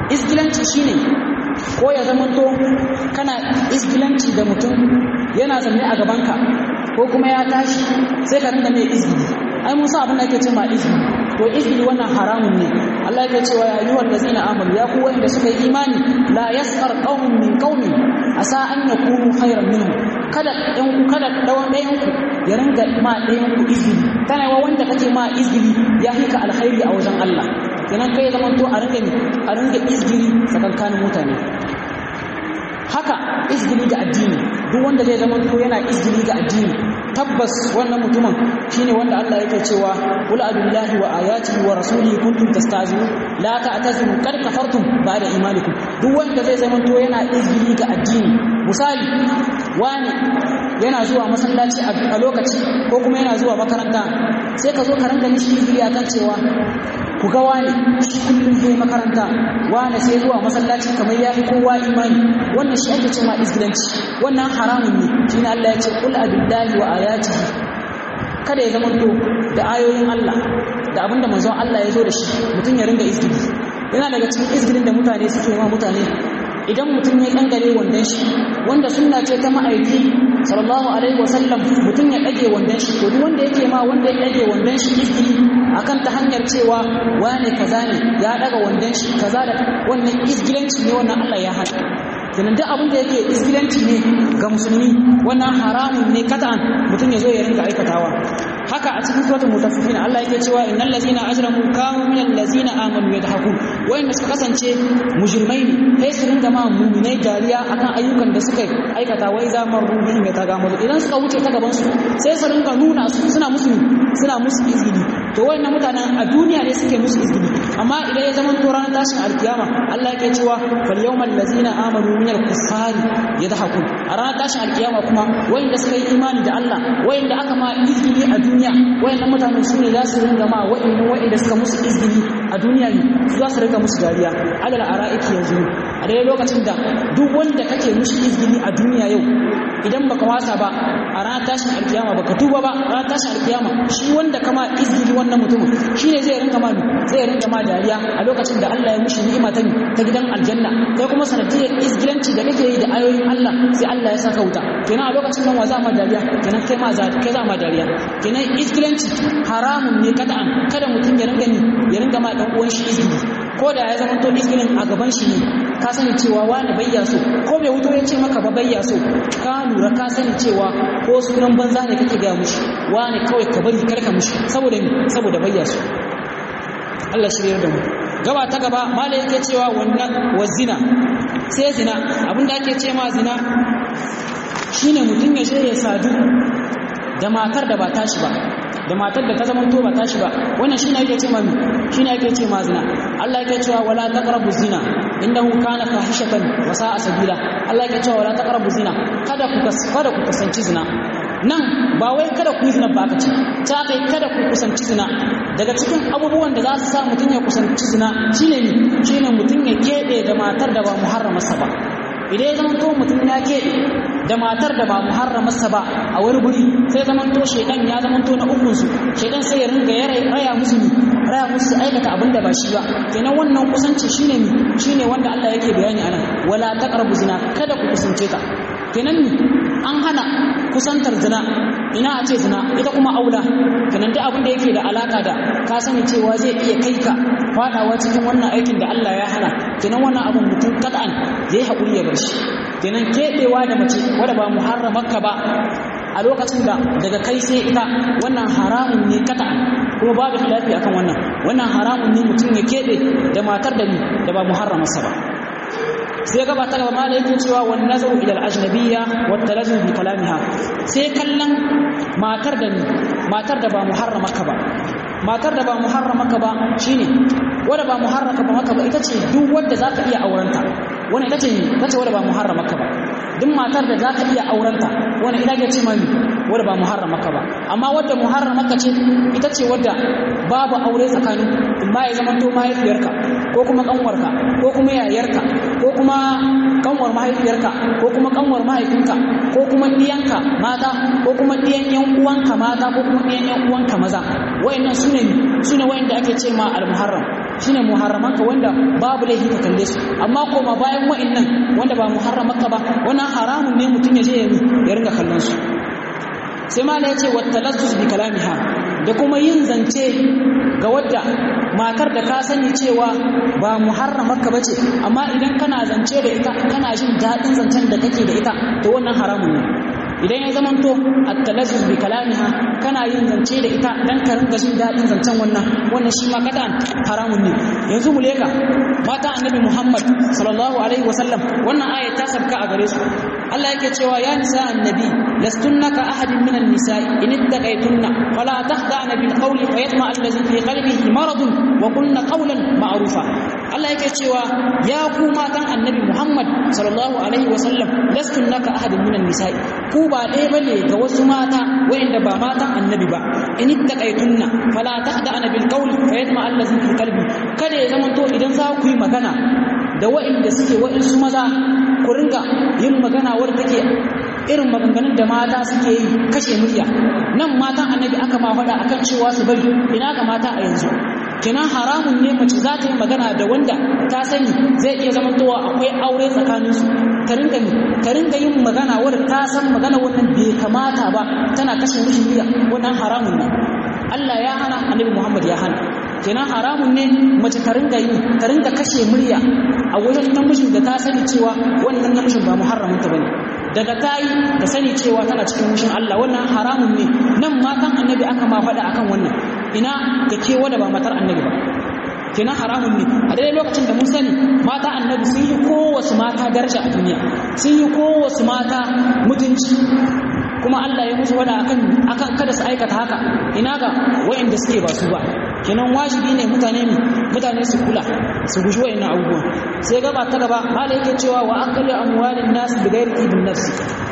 A: izgilanci shine ko ya zamanto kana izgilanci da mutum yana zanne a gabanka ko kuma ya tashi sai ka rinda mai izgili ai mun sa abin da ake cewa izgili to izgili wannan haramun ne Allah yake cewa ya ayyuhal ladzina amanu ya ku wanda suka yi imani la yasqar qaumun min qaumin asa an yakunu khairan minhum kada ɗan ku kada dawan ɗayan ku ya ringa ma ɗayan ku izgili tana wa wanda kake ma izgili ya hika alkhairi a wajen Allah kenan kai zaman to a ringa a ringa izgili tsakankanin mutane haka izgili ga addini duk wanda zai zama to yana izgili ga addini tabbas wannan mutumin shine wanda Allah yake cewa qul abillahi wa ayatihi wa rasulihi kuntum tastazinu la ta'tazinu qad kafartum ba'da imanikum duk wanda zai zama to yana izgili ga addini misali wani yana zuwa masallaci a lokaci ko kuma yana zuwa makaranta sai ka zo ka ranka mishi izgili akan cewa ku ga wani shi kullum zai makaranta wani sai zuwa masallaci kamar ya fi kowa imani wannan shi ake cewa izgilanci wannan haramun ne shi ne Allah ya ce kul abillahi wa ayatihi kada ya zama to da ayoyin Allah da abinda manzon Allah ya zo da shi mutum ya ringa izgili yana daga cikin izgilin da mutane suke ma mutane idan mutum ya dangare wandon shi wanda sunna ce ta ma'aiki sallallahu alaihi wasallam mutum ya dage wandon shi to duk wanda yake ma wanda ya dage wandon shi izgili akan ta hanyar cewa wane kaza ne ya daga wandon shi kaza da wannan izgilanci ne wannan Allah ya hana kenan duk abin da yake izgilanci ne ga musulmi wannan haramun ne kata'an mutum ya zo ya rinka aikatawa haka a cikin suratul mutaffifin Allah yake cewa innal ladzina ajramu kanu minal ladzina amanu yadhakun wayanda suka kasance mujrimai ne sai su ringa ma mu'minai dariya akan ayyukan da suka aikata wai za mu rubin ya taga mu idan suka wuce ta gaban su sai su ringa nuna su suna musu suna musu izgili to wayannan mutanen a duniya ne suke musu izgili amma idan ya zama to ranar tashin alkiyama Allah yake cewa fal yawmal ladzina amanu minal kuffari yadhakun a ranar tashin alkiyama kuma wayanda suka yi imani da Allah wayanda aka ma izgili a duniya wayannan mutanen su ne za su ringa ma wayannan wayanda suka musu izgili a duniya ne su za su ringa musu dariya alal ara'iki yanzu a dai lokacin da duk wanda kake mushi izgili a duniya yau idan baka wasa ba a ranar tashin alkiyama baka tuba ba ranar tashin alkiyama shi wanda kama izgili wannan mutumin shine zai ringa ma zai ringa ma dariya a lokacin da Allah ya mushi ni'ima ta ta gidan aljanna kai kuma sanadiyar izgilanci da kake yi da ayoyin Allah sai Allah ya saka wuta kenan a lokacin nan wa za ma dariya kenan kai ma za kai za ma dariya kenan izgilanci haramun ne kada'an kada mutum ya ringa ni ya ringa ma dan uwan shi izgili ko da ya zama to izgilin a gaban shi ne ka sani cewa wani bayya so ko bai wuto ya ce maka ba bayya so ka lura ka sani cewa ko sunan banza ne kake gaya mushi wani kawai ka bari karka mushi saboda ni saboda bayya so Allah shirya da mu gaba ta gaba malai yake cewa wannan wa zina sai zina abinda ake ce ma zina shine mutum ya shirya sadu da matar da ba tashi ba da matar da ta zama to ba tashi ba wannan shine ake ce ma shine ake ce ma zina Allah yake cewa wala taqrabu zina innahu kana fahishatan wa sa'a sabila Allah yake cewa wala taqrabu zina kada ku kada ku kusanci zina nan ba wai kada ku yi zina ba ka ce ta kai kada ku kusanci zina daga cikin abubuwan da za su sa mutum ya kusanci zina shine ne shine mutum ya keɓe da matar da ba muharramarsa ba idan ya zama to mutum ya keɓe da matar da ba muharramarsa ba a wani guri sai zaman to shedan ya zaman to na ukun su shedan sai ya ringa ya raya musu ni raya musu aikata abin da ba shi ba kenan wannan kusanci shine ni shine wanda Allah yake bayani anan wala taqrabu zina kada ku kusance ta kenan ni an hana kusantar zina ina a ce zina ita kuma aula kenan duk abin da yake da alaka da ka sani cewa zai iya kai ka fadawa cikin wannan aikin da Allah ya hana kenan wannan abin mutum kad'an zai haƙuri ya bar shi kenan keɓewa da mace wadda ba muharramarka ba a lokacin da daga kai sai ita wannan haramun ne kad'an kuma babu khilafi akan wannan wannan haramun ne mutum ya keɓe da matar da ni da ba muharramarsa ba sai gaba ta gaba malai yake cewa wan nazaru ila al-ajnabiyya wa talazzu bi kalamiha sai kallon matar da ni matar da ba muharramaka ba matar da ba muharramaka ba shine wanda ba muharramaka ba maka ba ita ce duk wanda zaka iya aurenta wannan ita ce ita ce wanda ba muharramaka ba duk matar da zaka iya aurenta wannan ita ce mami wanda ba muharramaka ba amma wanda muharramaka ce ita ce wanda babu aure tsakanin amma ya zama to mahaifiyarka ko kuma kanwarka ko kuma yayarka ko kuma kanwar mahaifiyarka ko kuma kanwar mahaifinka ko kuma ɗiyanka mata ko kuma ɗiyan yan uwanka mata ko kuma ɗiyan yan uwanka maza wayannan sune sune wayanda ake ce ma al-muharram shine muharramanka wanda babu laifi ka kalle su amma koma bayan wa'annan wanda ba muharramanka ba wannan haramun ne mutum ya je ya ringa kallon su sai mala yace wattalazzuz bi kalamiha da kuma yin zance ga wadda matar da ka sani cewa ba muharramarka bace amma idan kana zance da ita kana jin daɗin zancen da kake da ita to wannan haramun ne idan ya zamanto at-talazzuz bi kalamiha kana yin zance da ita dan ka ringa jin daɗin zancen wannan wannan shi ma kadan haramun ne yanzu mu leka mata annabi Muhammad sallallahu alaihi wasallam wannan aya ta sabka a gare su Allah yake cewa ya nisa annabi lastunna ka ahadin minan nisa'i in ittaqaytunna fala tahda'na bil qawli fayatma allazi fi qalbihi maradun wa qulna qawlan ma'rufa Allah yake cewa ya ku matan annabi Muhammad sallallahu alaihi wasallam lastunna ka ahadin minan nisa'i ku ba ɗaya bane ga wasu mata wayanda ba matan annabi ba in ittaqaytunna fala tahda'na bil qawli fayatma allazi fi qalbi kada ya zamanto idan za ku yi magana da wa'inda suke wa'insu maza ku ringa yin magana wadda take irin maganganun da mata suke yi kashe murya nan matan annabi aka ma faɗa akan cewa su bari ina ga mata a yanzu kina haramun ne mace za ta yi magana da wanda ta sani zai iya zamantowa akwai aure tsakaninsu ta ringa ta ringa yin magana wadda ta san magana wannan bai kamata ba tana kashe mishi murya wannan haramun ne Allah ya hana annabi Muhammad ya hana kenan haramun ne mace ta ringa yi ta ringa kashe murya a wajen namijin da ta sani cewa wannan namijin ba muharramin ta bane daga ta yi da sani cewa tana cikin mushin Allah wannan haramun ne nan matan annabi aka ma faɗa akan wannan ina ga ke wanda ba matar annabi ba kenan haramun ne a daidai lokacin da mun sani mata annabi sun yi kowace mata daraja a duniya sun yi kowace mata mutunci kuma Allah ya musu wada akan akan kada su aikata haka ina ga wayanda suke ba su ba kenan wajibi ne mutane ne mutane su kula su guji wayannan abubuwan sai gaba ta gaba mala yake cewa wa aqli amwalin nas bi ghairi ibn nafsi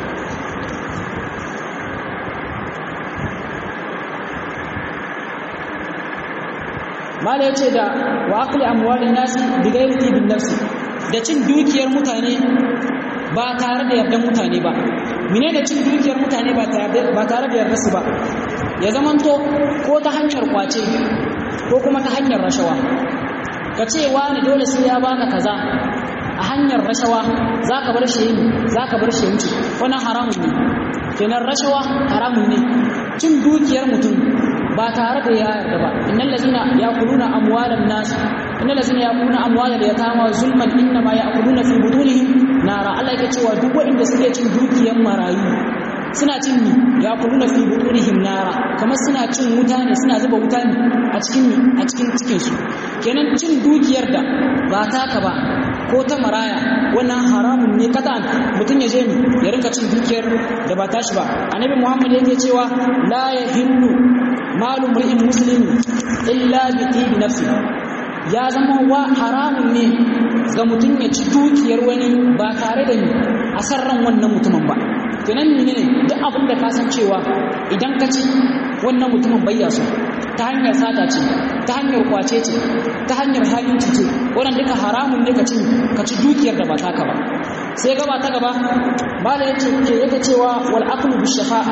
A: mala yace da wa aqli amwalin nas bi ghairi ibn nafsi da cin dukiyar mutane ba tare da yardan mutane ba mine da cin dukiyar mutane ba tare da yarda su ba ya zamanto ko ta hanyar kwace ko kuma ta hanyar rashawa ka ce wani dole sai ya baka kaza a hanyar rashawa za ka bar shi yi za ka bar shi wuce wannan haramun ne kenan rashawa haramun ne cin dukiyar mutum ba tare da ya yarda ba innal lazina yaquluna amwalan nas innal lazina yaquluna amwalal yatama zulman inma yaquluna fi butunihim nara Allah yake cewa duk wanda suke cin dukiyar marayu suna cin ni ya kuluna fi butunihim nara kamar suna cin wuta ne suna zuba wuta ne a cikin a cikin cikin su kenan cin dukiyar da ba taka ba ko ta maraya wannan haramun ne kadan mutum ya je ni ya rinka cin dukiyar da ba tashi ba annabi muhammad yake cewa la yahillu malu mri'in muslimin illa bi tibi nafsi ya zama wa haramun ne ga mutum ya ci dukiyar wani ba tare da ni a san ran wannan mutumin ba kenan ne ne duk abin da ka san cewa idan ka ci wannan mutumin bayya su ta hanyar sata ce ta hanyar kwace ce ta hanyar halinci ce wannan duka haramun ne ka ci ka ci dukiyar da ba taka ba sai gaba ta gaba mala yace ke yake cewa wal aqlu bi shafa'a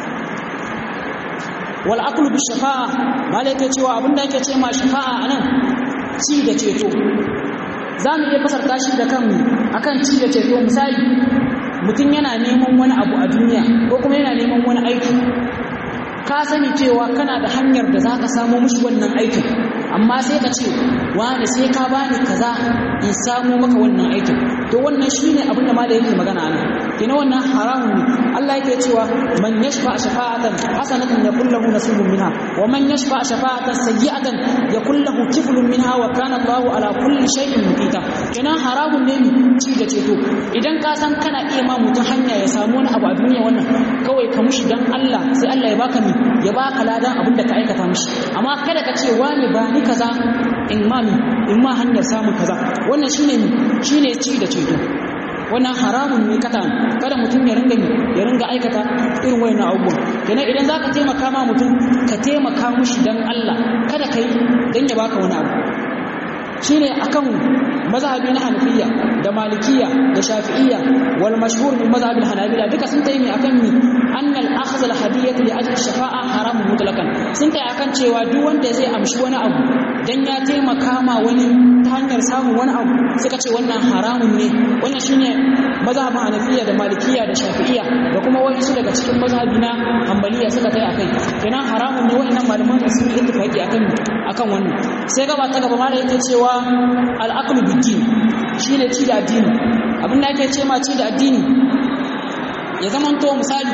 A: wal aqlu bi shafa'a mala yake cewa abinda yake ce ma shafa'a anan ci da ceto za mu iya fasarta shi da kanmu akan ci da ceto misali mutum yana neman wani abu a duniya ko kuma yana neman wani aiki ka sani cewa kana da hanyar da za ka samu mushi wannan aikin amma sai ka ce wani sai ka bani kaza in samu maka wannan aikin to wannan shine abin da ma da yake magana nan kina wannan haramun ne Allah yake cewa man yashfa shafa'atan hasanatan yakul lahu nasibun minha wa man yashfa shafa'atan sayyi'atan yakul lahu kiflun minha wa kana Allahu ala kulli shay'in muqita kina haramun ne ni ci da ceto idan ka san kana iya ma mutum hanya ya samu wani abu a duniya wannan kawai ka mushi dan Allah sai Allah ya baka ni ya baka ladan abin da ka aikata mishi amma kada ka ce wani ba ni kaza in ma in ma hanyar samun kaza wannan shine shine ci da ceto wannan haramun ne kata kada mutum ya ringa ya ringa aikata irin wayannan abubuwan kenan idan zaka taimaka ma mutum ka taimaka mushi dan Allah kada kai dan ya baka wani abu shine akan mazhabi na hanafiya da malikiya da shafi'iyya wal mashhur min mazhab al hanabila duka sun tayi akan mi anna al akhdh al hadiyyah li ajli shafa'a haram mutlaqan sun tayi akan cewa duk wanda zai amshi wani abu dan ya taimaka ma wani ta hanyar samun wani abu suka ce wannan haramun ne wannan shine mazhabin hanafiya da malikiya da shafi'iyya da kuma wasu daga cikin mazhabi na hanbaliya suka tayi akai kenan haramun ne wannan malaman sun yi ittifaqi akan akan wannan sai gaba ta gaba mala yake cewa al-aqlu bid-din shine ci da addini abin da ake ce ma ci da addini ya zamanto misali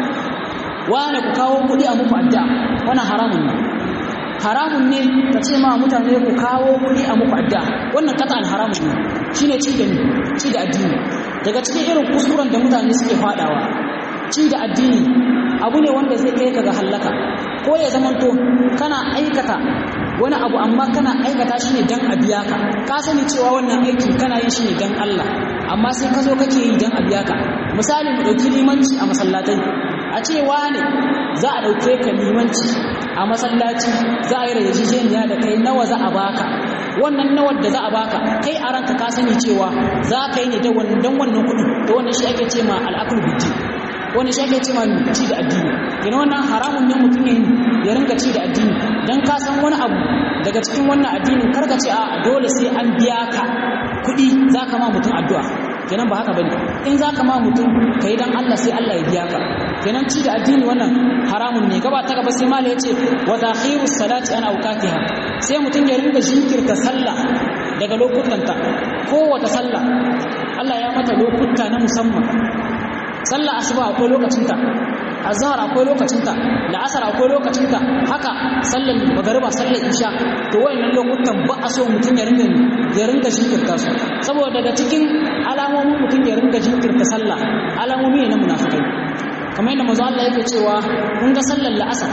A: wani ku kawo kuɗi a muku adda wannan haramun ne haramun ne ka ce ma mutane ku kawo kuɗi a muku adda wannan katan haramun ne shine ci da ci da addini daga cikin irin kuskuren da mutane suke fadawa ci da addini abu ne wanda zai kai ka ga hallaka ko ya zamanto kana aikata wani abu amma kana aikata shi ne dan a biya ka ka sani cewa wannan aiki kana yin shi ne dan Allah amma sai ka zo kake yi dan a biya ka misali mu ɗauki limanci a masallatai a ce ne za a ɗauke ka limanci a masallaci za a yi rajijeniya da kai nawa za a baka wannan nawar da za a baka kai a ranka ka sani cewa za ka yi ne don wannan kuɗi da wannan shi ake ce ma al'akul biddi wani shi ake ce ma ci da addini yana wannan haramun ne mutum ne ya ringa ci da addini don ka san wani abu daga cikin wannan addinin karka ce a dole sai an biya ka kuɗi za ka ma mutum addu'a kenan ba haka bane in za ka ma mutum ka yi don Allah sai Allah ya biya ka kenan ci da addini wannan haramun ne gaba ta gaba sai mala yace wa takhiru salati an awqatiha sai mutum ya ringa jinkirta sallah daga lokutanta kowace sallah Allah ya mata lokuta na musamman sallah asuba akwai lokacinta azhar akwai lokacinta la'asar akwai lokacinta haka sallar magariba sallar isha to wayannan lokutan ba a so mutum ya ringa ya ringa jinkirta su saboda daga cikin alamomin mutum ya ringa jinkirta sallah alamomi ne na munafikai kamar yadda manzo Allah yake cewa kun ga sallar la'asar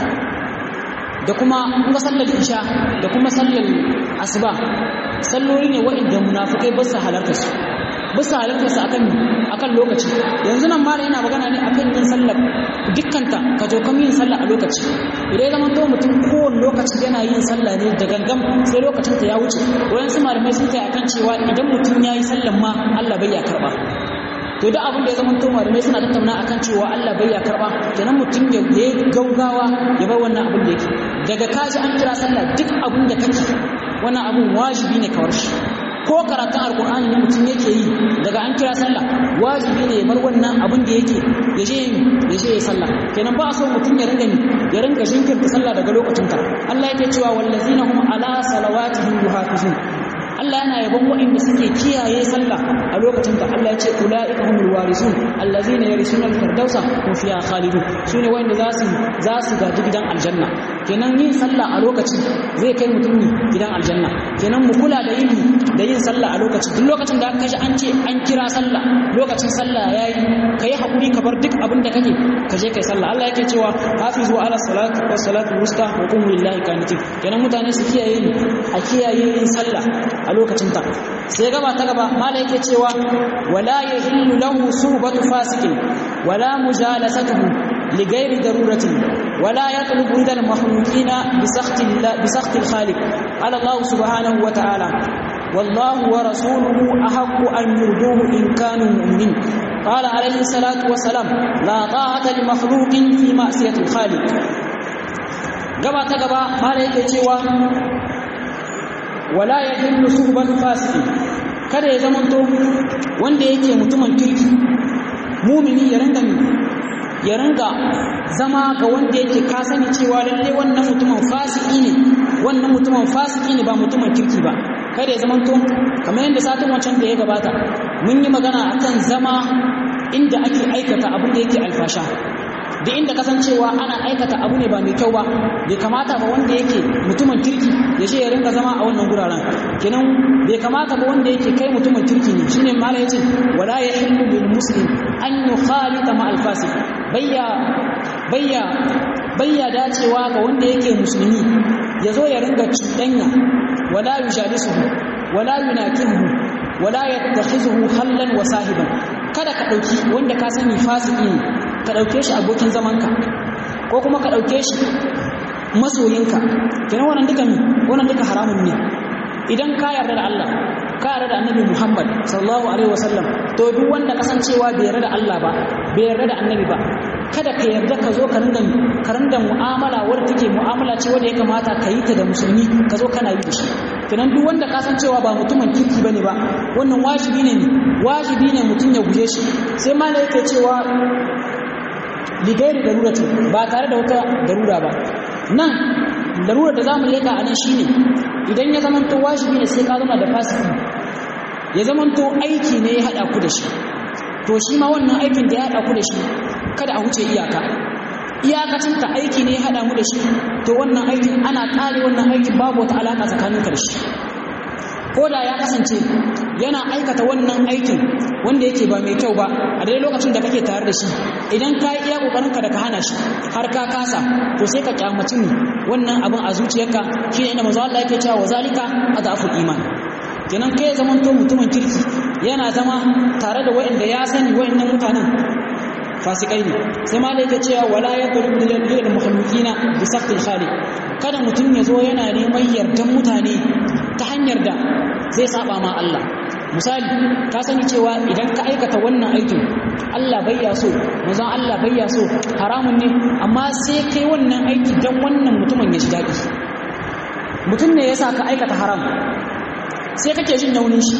A: da kuma kun ga sallar isha da kuma sallar asuba salloli ne waɗanda munafikai ba su halarta su ba su halarta su akan akan lokaci yanzu nan mara yana magana ne akan yin sallar dukkanta ka zo kan yin sallah a lokaci idan zaman to mutum kowane lokaci yana yin sallah ne da gangam sai lokacin ta ya wuce wayan su malamai sun kai akan cewa idan mutum ya yi sallan ma Allah bai ya karba to da abin da ya zama to malamai suna tattauna akan cewa Allah bai ya karba kenan mutum ya yi gaugawa ya bar wannan abin da yake daga kaji an kira sallah duk abin da kake wannan abin wajibi ne kawar shi ko karatun alkur'ani ne mutum yake yi daga an kira sallah wajibi ne ya bar wannan abin da yake ya je ya je ya sallah kenan ba a so mutum ya ringa ni ya ringa jinkirta sallah daga lokacin ta Allah yake cewa wallazina hum ala salawatihim yuhafizun Allah yana yabon waɗanda suke kiyaye sallah a lokacin da Allah ya ce ulaika humul warisun allazina yarisuna al-firdausa hum fiha khalidun sune waɗanda za su za su gaji gidan aljanna kenan yin sallah a lokaci zai kai mutum ne gidan aljanna kenan mu kula da yin da yin sallah a lokaci duk lokacin da aka ji an ce an kira sallah lokacin sallah yayi kai hakuri ka bar duk abin da kake ka je kai sallah Allah yake cewa hafizu ala salati wa salatu wusta wa qumu lillahi qanitin kenan mutane su kiyaye ni a kiyaye yin sallah a lokacin ta sai gaba ta gaba mala yake cewa wala yahillu lahu suhbatu fasikin wala mujalasatuhu لغير ضرورة ولا يطلب رضا المخلوقين بسخط الله بسخط الخالق على الله سبحانه وتعالى والله ورسوله أحق أن يرضوه إن كانوا مؤمنين قال عليه الصلاة والسلام لا طاعة لمخلوق في معصية الخالق gaba ta gaba mala yake cewa wala ya hillu suhbatu fasiki kada ya zamanto wanda yake mutumin kirki mumini ya ringa ya ringa zama ga wanda yake ka sani cewa lalle wannan mutumin fasiki ne wannan mutumin fasiki ne ba mutumin kirki ba kada ya zamanto kamar yadda satin wancan da ya gabata mun yi magana akan zama inda ake aikata abin da yake alfasha da inda kasancewa ana aikata abu ne ba mai kyau ba bai kamata ba wanda yake mutumin kirki ya ce ya rinka zama a wannan guraren kenan bai kamata ba wanda yake kai mutumin kirki ne shine mala yace wala yahillu lil muslim an yukhalita ma al fasiq bayya bayya bayya dacewa ga wanda yake musulmi ya zo ya ringa cuɗanya wala yujalisuhu wala yunakihu wala yattakhizuhu hallan wa sahiban kada ka dauki wanda ka sani fasiki ne ka ɗauke shi abokin zamanka ko kuma ka ɗauke shi masoyinka kenan wannan duka ne wannan duka haramun ne idan ka yarda da Allah ka yarda da annabi Muhammad sallallahu alaihi wasallam to duk wanda kasancewa bai yarda da Allah ba bai yarda da annabi ba kada ka yarda ka zo ka ringa ka ringa mu'amala wadda take mu'amala ce wanda ya kamata ka yi ta da musulmi ka zo kana yi da shi kenan duk wanda kasancewa ba mutumin kirki bane ba wannan wajibi ne wajibi ne mutum ya guje shi sai malai yake cewa ligairi darurati ba tare da wata darura ba nan darurar da zamu leka a nan shine idan ya zamanto wajibi ne sai ka zama da fasiki ya zamanto aiki ne ya hada ku da shi to shi ma wannan aikin da ya hada ku da shi kada a huce iyaka iyakacin ta aiki ne ya hada mu da shi to wannan aikin ana kare wannan aikin babu wata alaka tsakanin ka da shi ko da ya kasance yana aikata wannan aikin wanda yake ba mai kyau ba a daidai lokacin da kake tare da shi idan ka yi iya kokarin ka da ka hana shi har ka kasa to sai ka kyamaci ne wannan abin a zuciyarka shine inda manzo Allah yake cewa wazalika adaful iman kenan kai zaman to mutumin kirki yana zama tare da wayanda ya sani wayannan mutanen fasikai ne sai ma yake cewa wala yadrub lil mukhluqina bi saqil khaliq kada mutum ya zo yana neman yardan mutane ta hanyar da zai saba ma Allah misali ka sani cewa idan ka aikata wannan aikin Allah bai ya so manzon Allah bai ya so haramun ne amma sai kai wannan aiki dan wannan mutumin ya ji daɗi mutum ne yasa ka aikata haram sai kake jin yaunin shi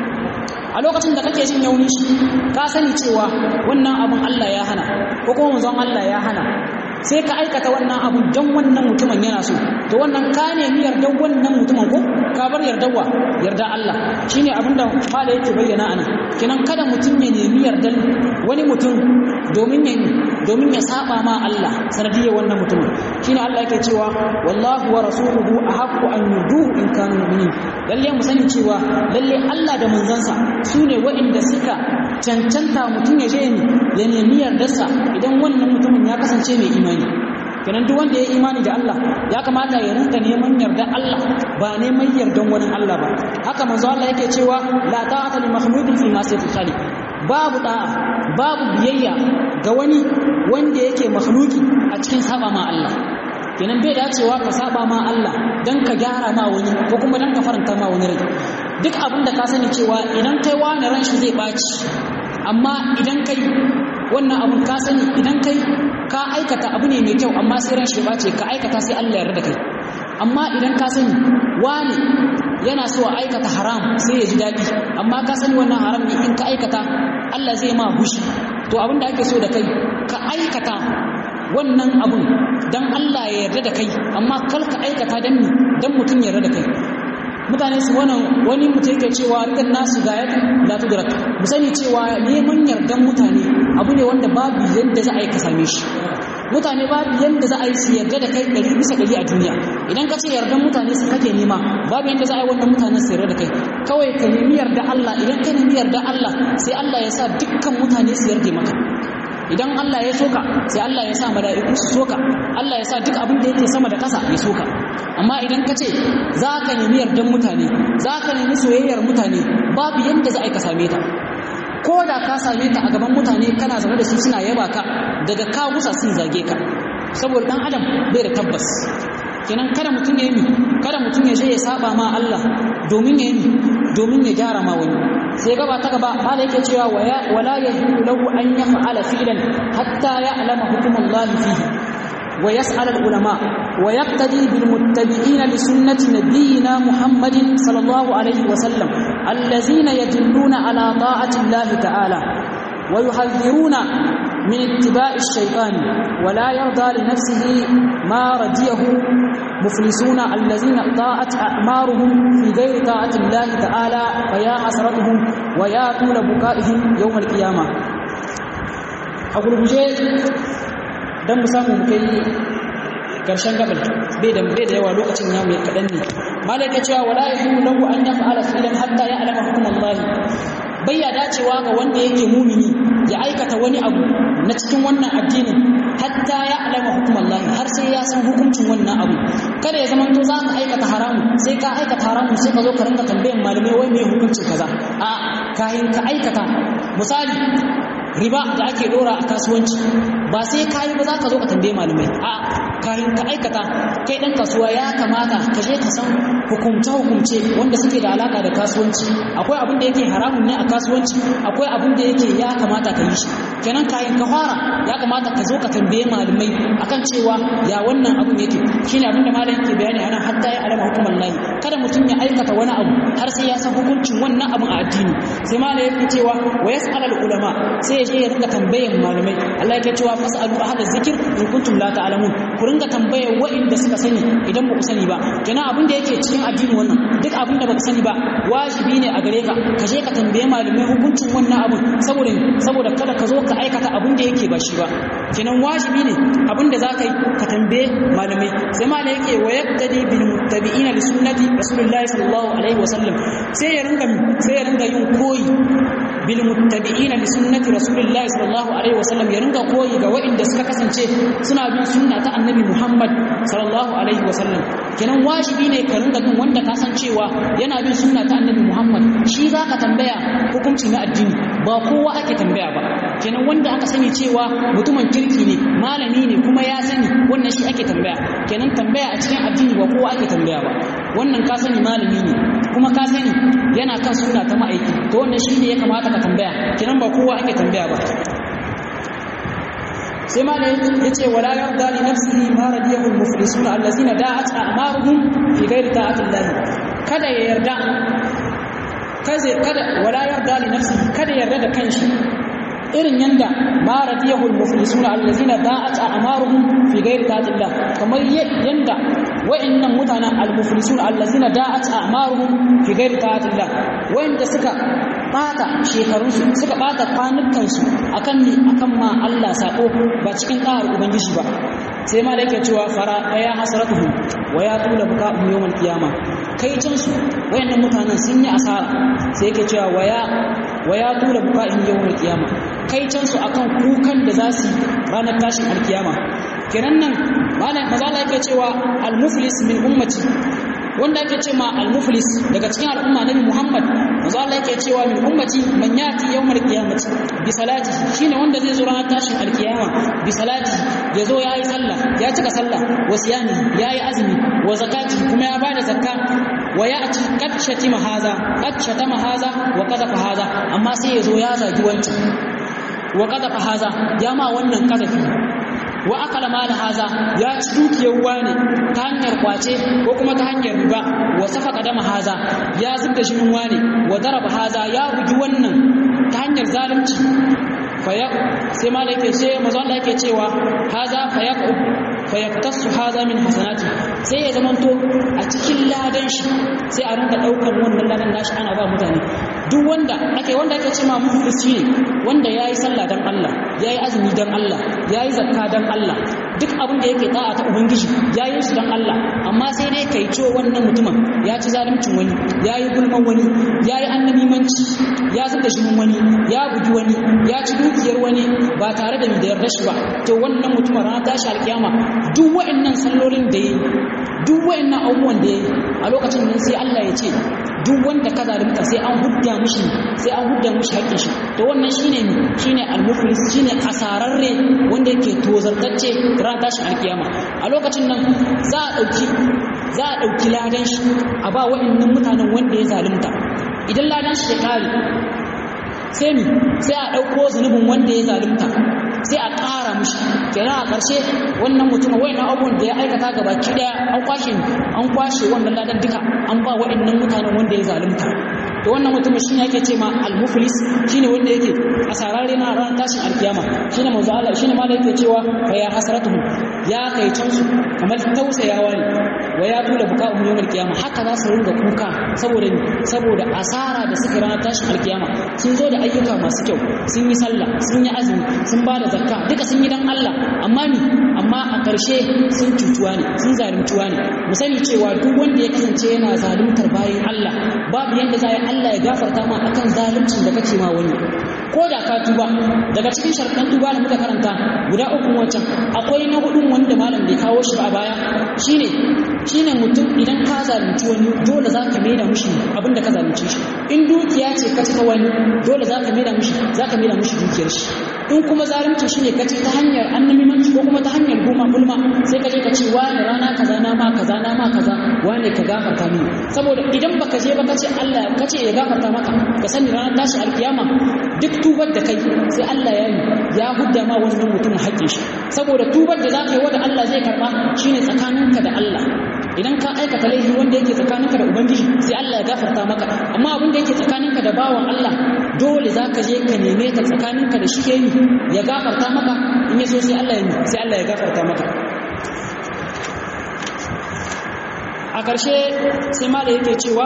A: a lokacin da kake jin yaunin shi ka sani cewa wannan abun Allah ya hana ko kuma manzon Allah ya hana sai ka aikata wannan abu don wannan mutumin yana so to wannan ka nemi yardar wannan mutumin ko ka bar yardarwa yarda Allah shine abin da mala yake bayyana anan kenan kada mutum ya nemi yardar wani mutum domin ya domin ya saba ma Allah sanadiyar wannan mutumin shine Allah yake cewa wallahu wa rasuluhu ahaqqu an yuduhu in kanu mu'minin lalle mu sani cewa lalle Allah da manzansa sune waɗanda suka cancanta mutum ya je ya nemi yardarsa idan wannan mutumin ya kasance mai imani kenan duk wanda ya imani da Allah ya kamata ya rinka neman yardar Allah ba neman yardan wani Allah ba haka manzo Allah yake cewa la ta'ata li makhluqin fi ma sayfi khaliq babu da'a babu biyayya ga wani wanda yake makhluki a cikin saba ma Allah kenan bai dacewa ka saba ma Allah dan ka gyara ma wani ko kuma dan ka faranta ma wani rai duk abin da ka sani cewa idan kai wani ran shi zai baci amma idan kai wannan abun ka sani idan kai ka aikata abu ne mai kyau amma sai ran shi bace ka aikata sai Allah ya yarda kai amma idan ka sani wani yana so a aikata haram sai ya ji daɗi amma ka sani wannan haram ne in ka aikata Allah zai ma hushi to abin da ake so da kai ka aikata wannan abun dan Allah ya yarda da kai amma kar ka aikata dan dan mutum ya yarda da kai mutane su wannan wani mutum yake cewa rikan nasu ga ya la tudrak mu sani cewa neman yardan mutane abu ne wanda babu yadda za a yi ka same shi mutane babu yadda za a yi su yarda da kai ɗari bisa ɗari a duniya idan ka ce yardan mutane su kake nema babu yadda za a yi wannan mutanen su yarda da kai kawai ka nemi yarda Allah idan ka nemi yarda Allah sai Allah ya sa dukkan mutane su yarda maka idan Allah ya soka sai Allah ya sa mala'iku su soka Allah ya sa duk abin da yake sama da ƙasa ya soka amma idan ka ce za ka nemi yardan mutane za ka nemi soyayyar mutane babu yadda za a yi ka same ta ko da ka same ta a gaban mutane kana zaune da su suna yaba ka daga ka gusa sun zage ka saboda dan adam bai da tabbas kenan kada mutum ya yi kada mutum ya je ya saba ma Allah domin ya yi domin ya gyara ma wani sai gaba ta gaba ba da yake cewa wala yahilu lahu an yaf'ala fi'lan hatta ya'lama hukmullahi fihi wa yas'al al-ulama wa yaqtadi bil muttabi'ina li sunnati nabiyyina Muhammadin sallallahu alaihi wa sallam allazina yadulluna ala ta'ati Allah ta'ala wa yuhadhiruna من اتباع الشيطان ولا يرضى لنفسه ما رضيه مفلسون الذين طاعت أعمارهم في غير طاعة الله تعالى فيا حسرتهم ويا طول بكائهم يوم القيامة أقول بجي دم سامو مكي karshen gabal bai da bai da yawa lokacin ya mai kadan ne malaka cewa wala yahimu lahu an yaf'ala fi'lan hatta ya'lama hukum Allah bayya dacewa ga wanda yake mumini ya aikata wani abu na cikin wannan addinin hatta ya alama hukum Allah har sai ya san hukuncin wannan abu kada ya zama to za ka aikata haramu sai ka aikata haramu sai ka zo ka rinka tambayan malamai wai me hukuncin kaza a kayan ka aikata misali riba da ake dora a kasuwanci ba sai kayi ba za ka zo ka tambaye malamai a kayan ka aikata kai dan kasuwa ya kamata ka je ka san hukumce hukumce wanda suke da alaka da kasuwanci akwai abin da yake haramun ne a kasuwanci akwai abin da yake ya kamata ka yi shi kenan kayan ka fara ya kamata ka zo ka tambaye malamai akan cewa ya wannan abin yake shine abin da malam yake bayani anan hatta ya alama hukumar lahi kada mutum ya aikata wani abu har sai ya san hukuncin wannan abin a addini sai malam yake cewa wa yas'al al ulama sai ya je ya ringa tambayan malamai Allah yake cewa fas'alu ahla zikir in kuntum la ta'lamun ku ringa tambayar wa'inda suka sani idan ba ku sani ba kenan abin da yake cikin addini wannan duk abin da baka sani ba wajibi ne a gare ka ka je ka tambaye malamai hukuncin wannan abin saboda saboda kada ka zo ka aikata abin da yake ba shi ba kenan wajibi ne abin da za ka yi ka tambaye malamai sai malamai yake wa yaqtadi bil muttabi'ina li sunnati rasulillahi sallallahu alaihi wasallam sai ya ringa sai ya ringa yin koyi bil muttabi'ina li sunnati rasulillahi sallallahu alaihi wasallam ya ringa koyi ga waɗanda suka kasance suna bin sunna ta annabi Muhammad sallallahu alaihi wasallam kenan wajibi ne ka ringa bin wanda ka san cewa yana bin sunna ta annabi Muhammad shi zaka tambaya hukunci na addini ba kowa ake tambaya ba kenan wanda aka sani cewa mutumin kirki ne malami ne kuma ya sani wannan shi ake tambaya kenan tambaya a cikin addini ba kowa ake tambaya ba wannan ka sani malami ne kuma ka sani yana kan sunna ta ma'aiki to wannan shi ne ya kamata ka tambaya kenan ba kowa ake tambaya ba sai ma ya ce wala yarda li nafsihi ma radiyahu al-muflisun allazina da'at a'maruhum fi ghairi ta'ati Allah kada ya yarda kaze kada wala yarda li nafsihi kada yarda da kanshi irin yanda ma radiyahu al-muflisun allazina da'at a'maruhum fi ghairi ta'ati Allah kamar yanda wa'annan mutanen al-muflisun allazina da'at a'maruhum fi ghairi ta'ati Allah wa'anda suka bata shekarunsu suka bata kwanukansu akan ni akan ma Allah sako ba cikin ƙarar ubangiji ba sai ma da yake cewa fara ya hasratuhu wa ya tula buka yawmal qiyama kai can su wayannan mutanen sun yi asara sai yake cewa wa ya wa ya tula buka yawmal qiyama kai can su akan kukan da za su ranar tashin alkiyama kenan nan malam mazala yake cewa al-muflis min ummati wanda ake ce ma al-muflis daga cikin al'umma nabi Muhammad manzo Allah yake cewa min ummati man yati yawmal qiyamati bi salati shine wanda zai zo ranar tashin alkiyama bi salati yazo yayi sallah ya cika sallah wa siyami yayi azumi wa zakati kuma ya bada zakka wa ya'ti qad shatima haza qad shatama haza wa qadafa haza amma sai yazo ya zagi wancan wa qadafa haza ya ma wannan kadafi wa akala mala haza ya ci dukiyar wani ta hanyar kwace ko kuma ta hanyar riba wa safaka dama haza ya zubda jinin wani wa daraba haza ya bugi wannan ta hanyar zalunci faya sai mala yake ce manzo Allah yake cewa haza fayaqu fayaqtasu haza min hasanati sai ya zamanto a cikin ladan shi sai a rinka daukar wannan ladan nashi ana ba mutane duk wanda ake wanda ake cewa muflis ne wanda yayi sallah dan Allah yayi azumi dan Allah yayi zakka dan Allah duk abin da yake ta'a ta ubangiji yayi shi dan Allah amma sai dai kai ciwo wannan mutumin ya ci zaluncin wani yayi gulman wani yayi annabimanci ya zuba jinin wani ya bugi wani ya ci dukiyar wani ba tare da da yarda shi ba to wannan mutumin ranar tashi alkiyama duk wa'annan sallolin da yayi duk wa'annan abubuwan da yayi a lokacin nan sai Allah ya ce duk wanda ka zalunta sai an hudda mishi sai an hudda mishi haƙƙin shi to wannan shine ne shine al-muflis shine asararre wanda yake tozartacce ran tashin alkiyama a lokacin nan za a dauki za a dauki ladan shi a ba wa'annan mutanen wanda ya zalunta idan ladan shi ya kare sai mi sai a dauko zunubin wanda ya zalunta sai a ƙara mishi kenan a ƙarshe wannan mutum wayannan abubuwan da ya aikata gabaki daya an kwashe an kwashe wannan ladan duka an ba waɗannan mutanen wanda ya zalunta to wannan mutum shine yake ce ma al-muflis shine wanda yake asararre na ran tashin alkiyama shine manzo Allah shine ma da yake cewa fa ya hasratuhu ya kai can su kamar tausayawa ne wa ya tula buka'um yawmal qiyama haka za su ringa kuka saboda saboda asara da suka ran tashin alkiyama sun zo da ayyuka masu kyau sun yi sallah sun yi azumi sun ba da zakka duka sun yi dan Allah amma ni amma a ƙarshe sun cutuwa ne sun zaluntuwa ne mu sani cewa duk wanda ya kasance yana zaluntar bayan Allah babu yanda za Allah ya gafarta ma akan zaluncin da kake ma wani ko da ka tuba daga cikin sharɗan tuba da muka karanta guda uku wancan akwai na hudun wanda malam bai kawo shi ba a baya shine shine mutum idan ka zalunci wani dole za ka maida mushi abin da ka zalunce shi in dukiya ce ka ci ta wani dole za ka maida mushi za ka maida mushi dukiyar shi in kuma zalunci shine ka ci ta hanyar annabimanci ko kuma ta hanyar goma gulma sai ka je ka ce wani rana kaza na ma kaza na ma kaza wani ka gafarta mini saboda idan baka je ba ka ce Allah ka ce ya gafarta maka ka sani ranar tashi alkiyama duk tubar da kai sai Allah ya yi ya hudda ma wannan mutum haƙƙin shi saboda tubar da za ka yi wanda Allah zai karɓa shine tsakaninka da Allah idan ka aikata laifi wanda yake tsakaninka da ubangiji sai Allah ya gafarta maka amma abin da yake tsakaninka da bawan Allah dole za ka je ka neme ta tsakaninka da shi yayi ya gafarta maka in ya so sai Allah ya sai Allah ya gafarta maka a ƙarshe sai ma da yake cewa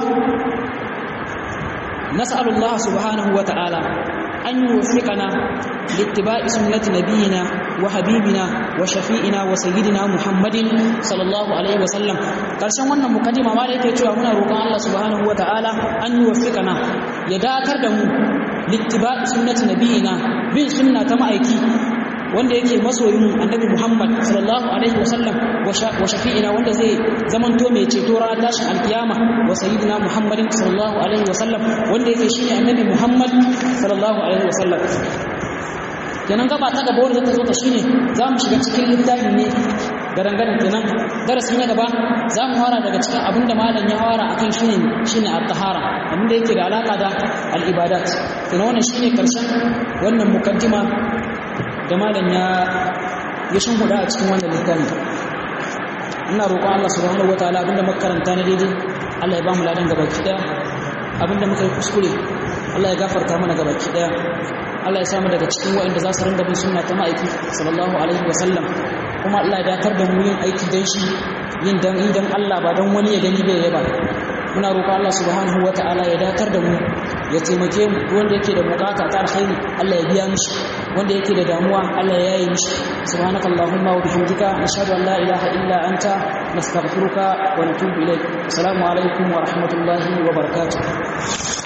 A: nas'alullah subhanahu wa ta'ala أن يوفقنا لاتباع سنة نبينا وحبيبنا وشفيئنا وسيدنا محمد صلى الله عليه وسلم karshen wannan mukaddima ma da yake cewa muna roƙon Allah subhanahu wataala an yuwaffiqana ya dakar da mu littiba'i sunnati nabiyina bin sunna ta ma'aiki wanda yake masoyin annabi Muhammad sallallahu alaihi wasallam wa shafi'ina wanda zai zamanto mai ceto ranar tashin alkiyama wa sayyidina Muhammadin sallallahu alaihi wasallam wanda yake shine annabi Muhammad sallallahu alaihi wasallam kenan gaba ta gaba wanda zata zo ta shine za mu shiga cikin littafi ne garangaran kenan darasi na gaba za mu fara daga cikin abin da malam ya fara akan shine shine at-tahara abin da yake da alaka da al-ibadat kenan wannan shine karshen wannan mukaddima da malam ya ya shimfiɗa a cikin wannan littafi ina roƙon Allah subhanahu wataala abinda muka karanta na daidai Allah ya ba mu ladan gabaki daya abinda muka yi kuskure Allah ya gafarta mana gabaki daya Allah ya samu daga cikin waɗanda za su ringa bin sunna ta ma'aiki sallallahu alaihi wa sallam kuma Allah ya datar da mu yin aiki dan shi yin dan idan Allah ba dan wani ya gani bai yaba muna roƙon Allah subhanahu wataala ya datar da mu ya taimake mu wanda yake da bukata ta alkhairi Allah ya biya mishi wanda yake da damuwa Allah ya yi mishi subhanaka allahumma wa bihamdika nashhadu an la ilaha illa anta nastaghfiruka wa natubu ilaik assalamu alaikum wa rahmatullahi wa barakatuh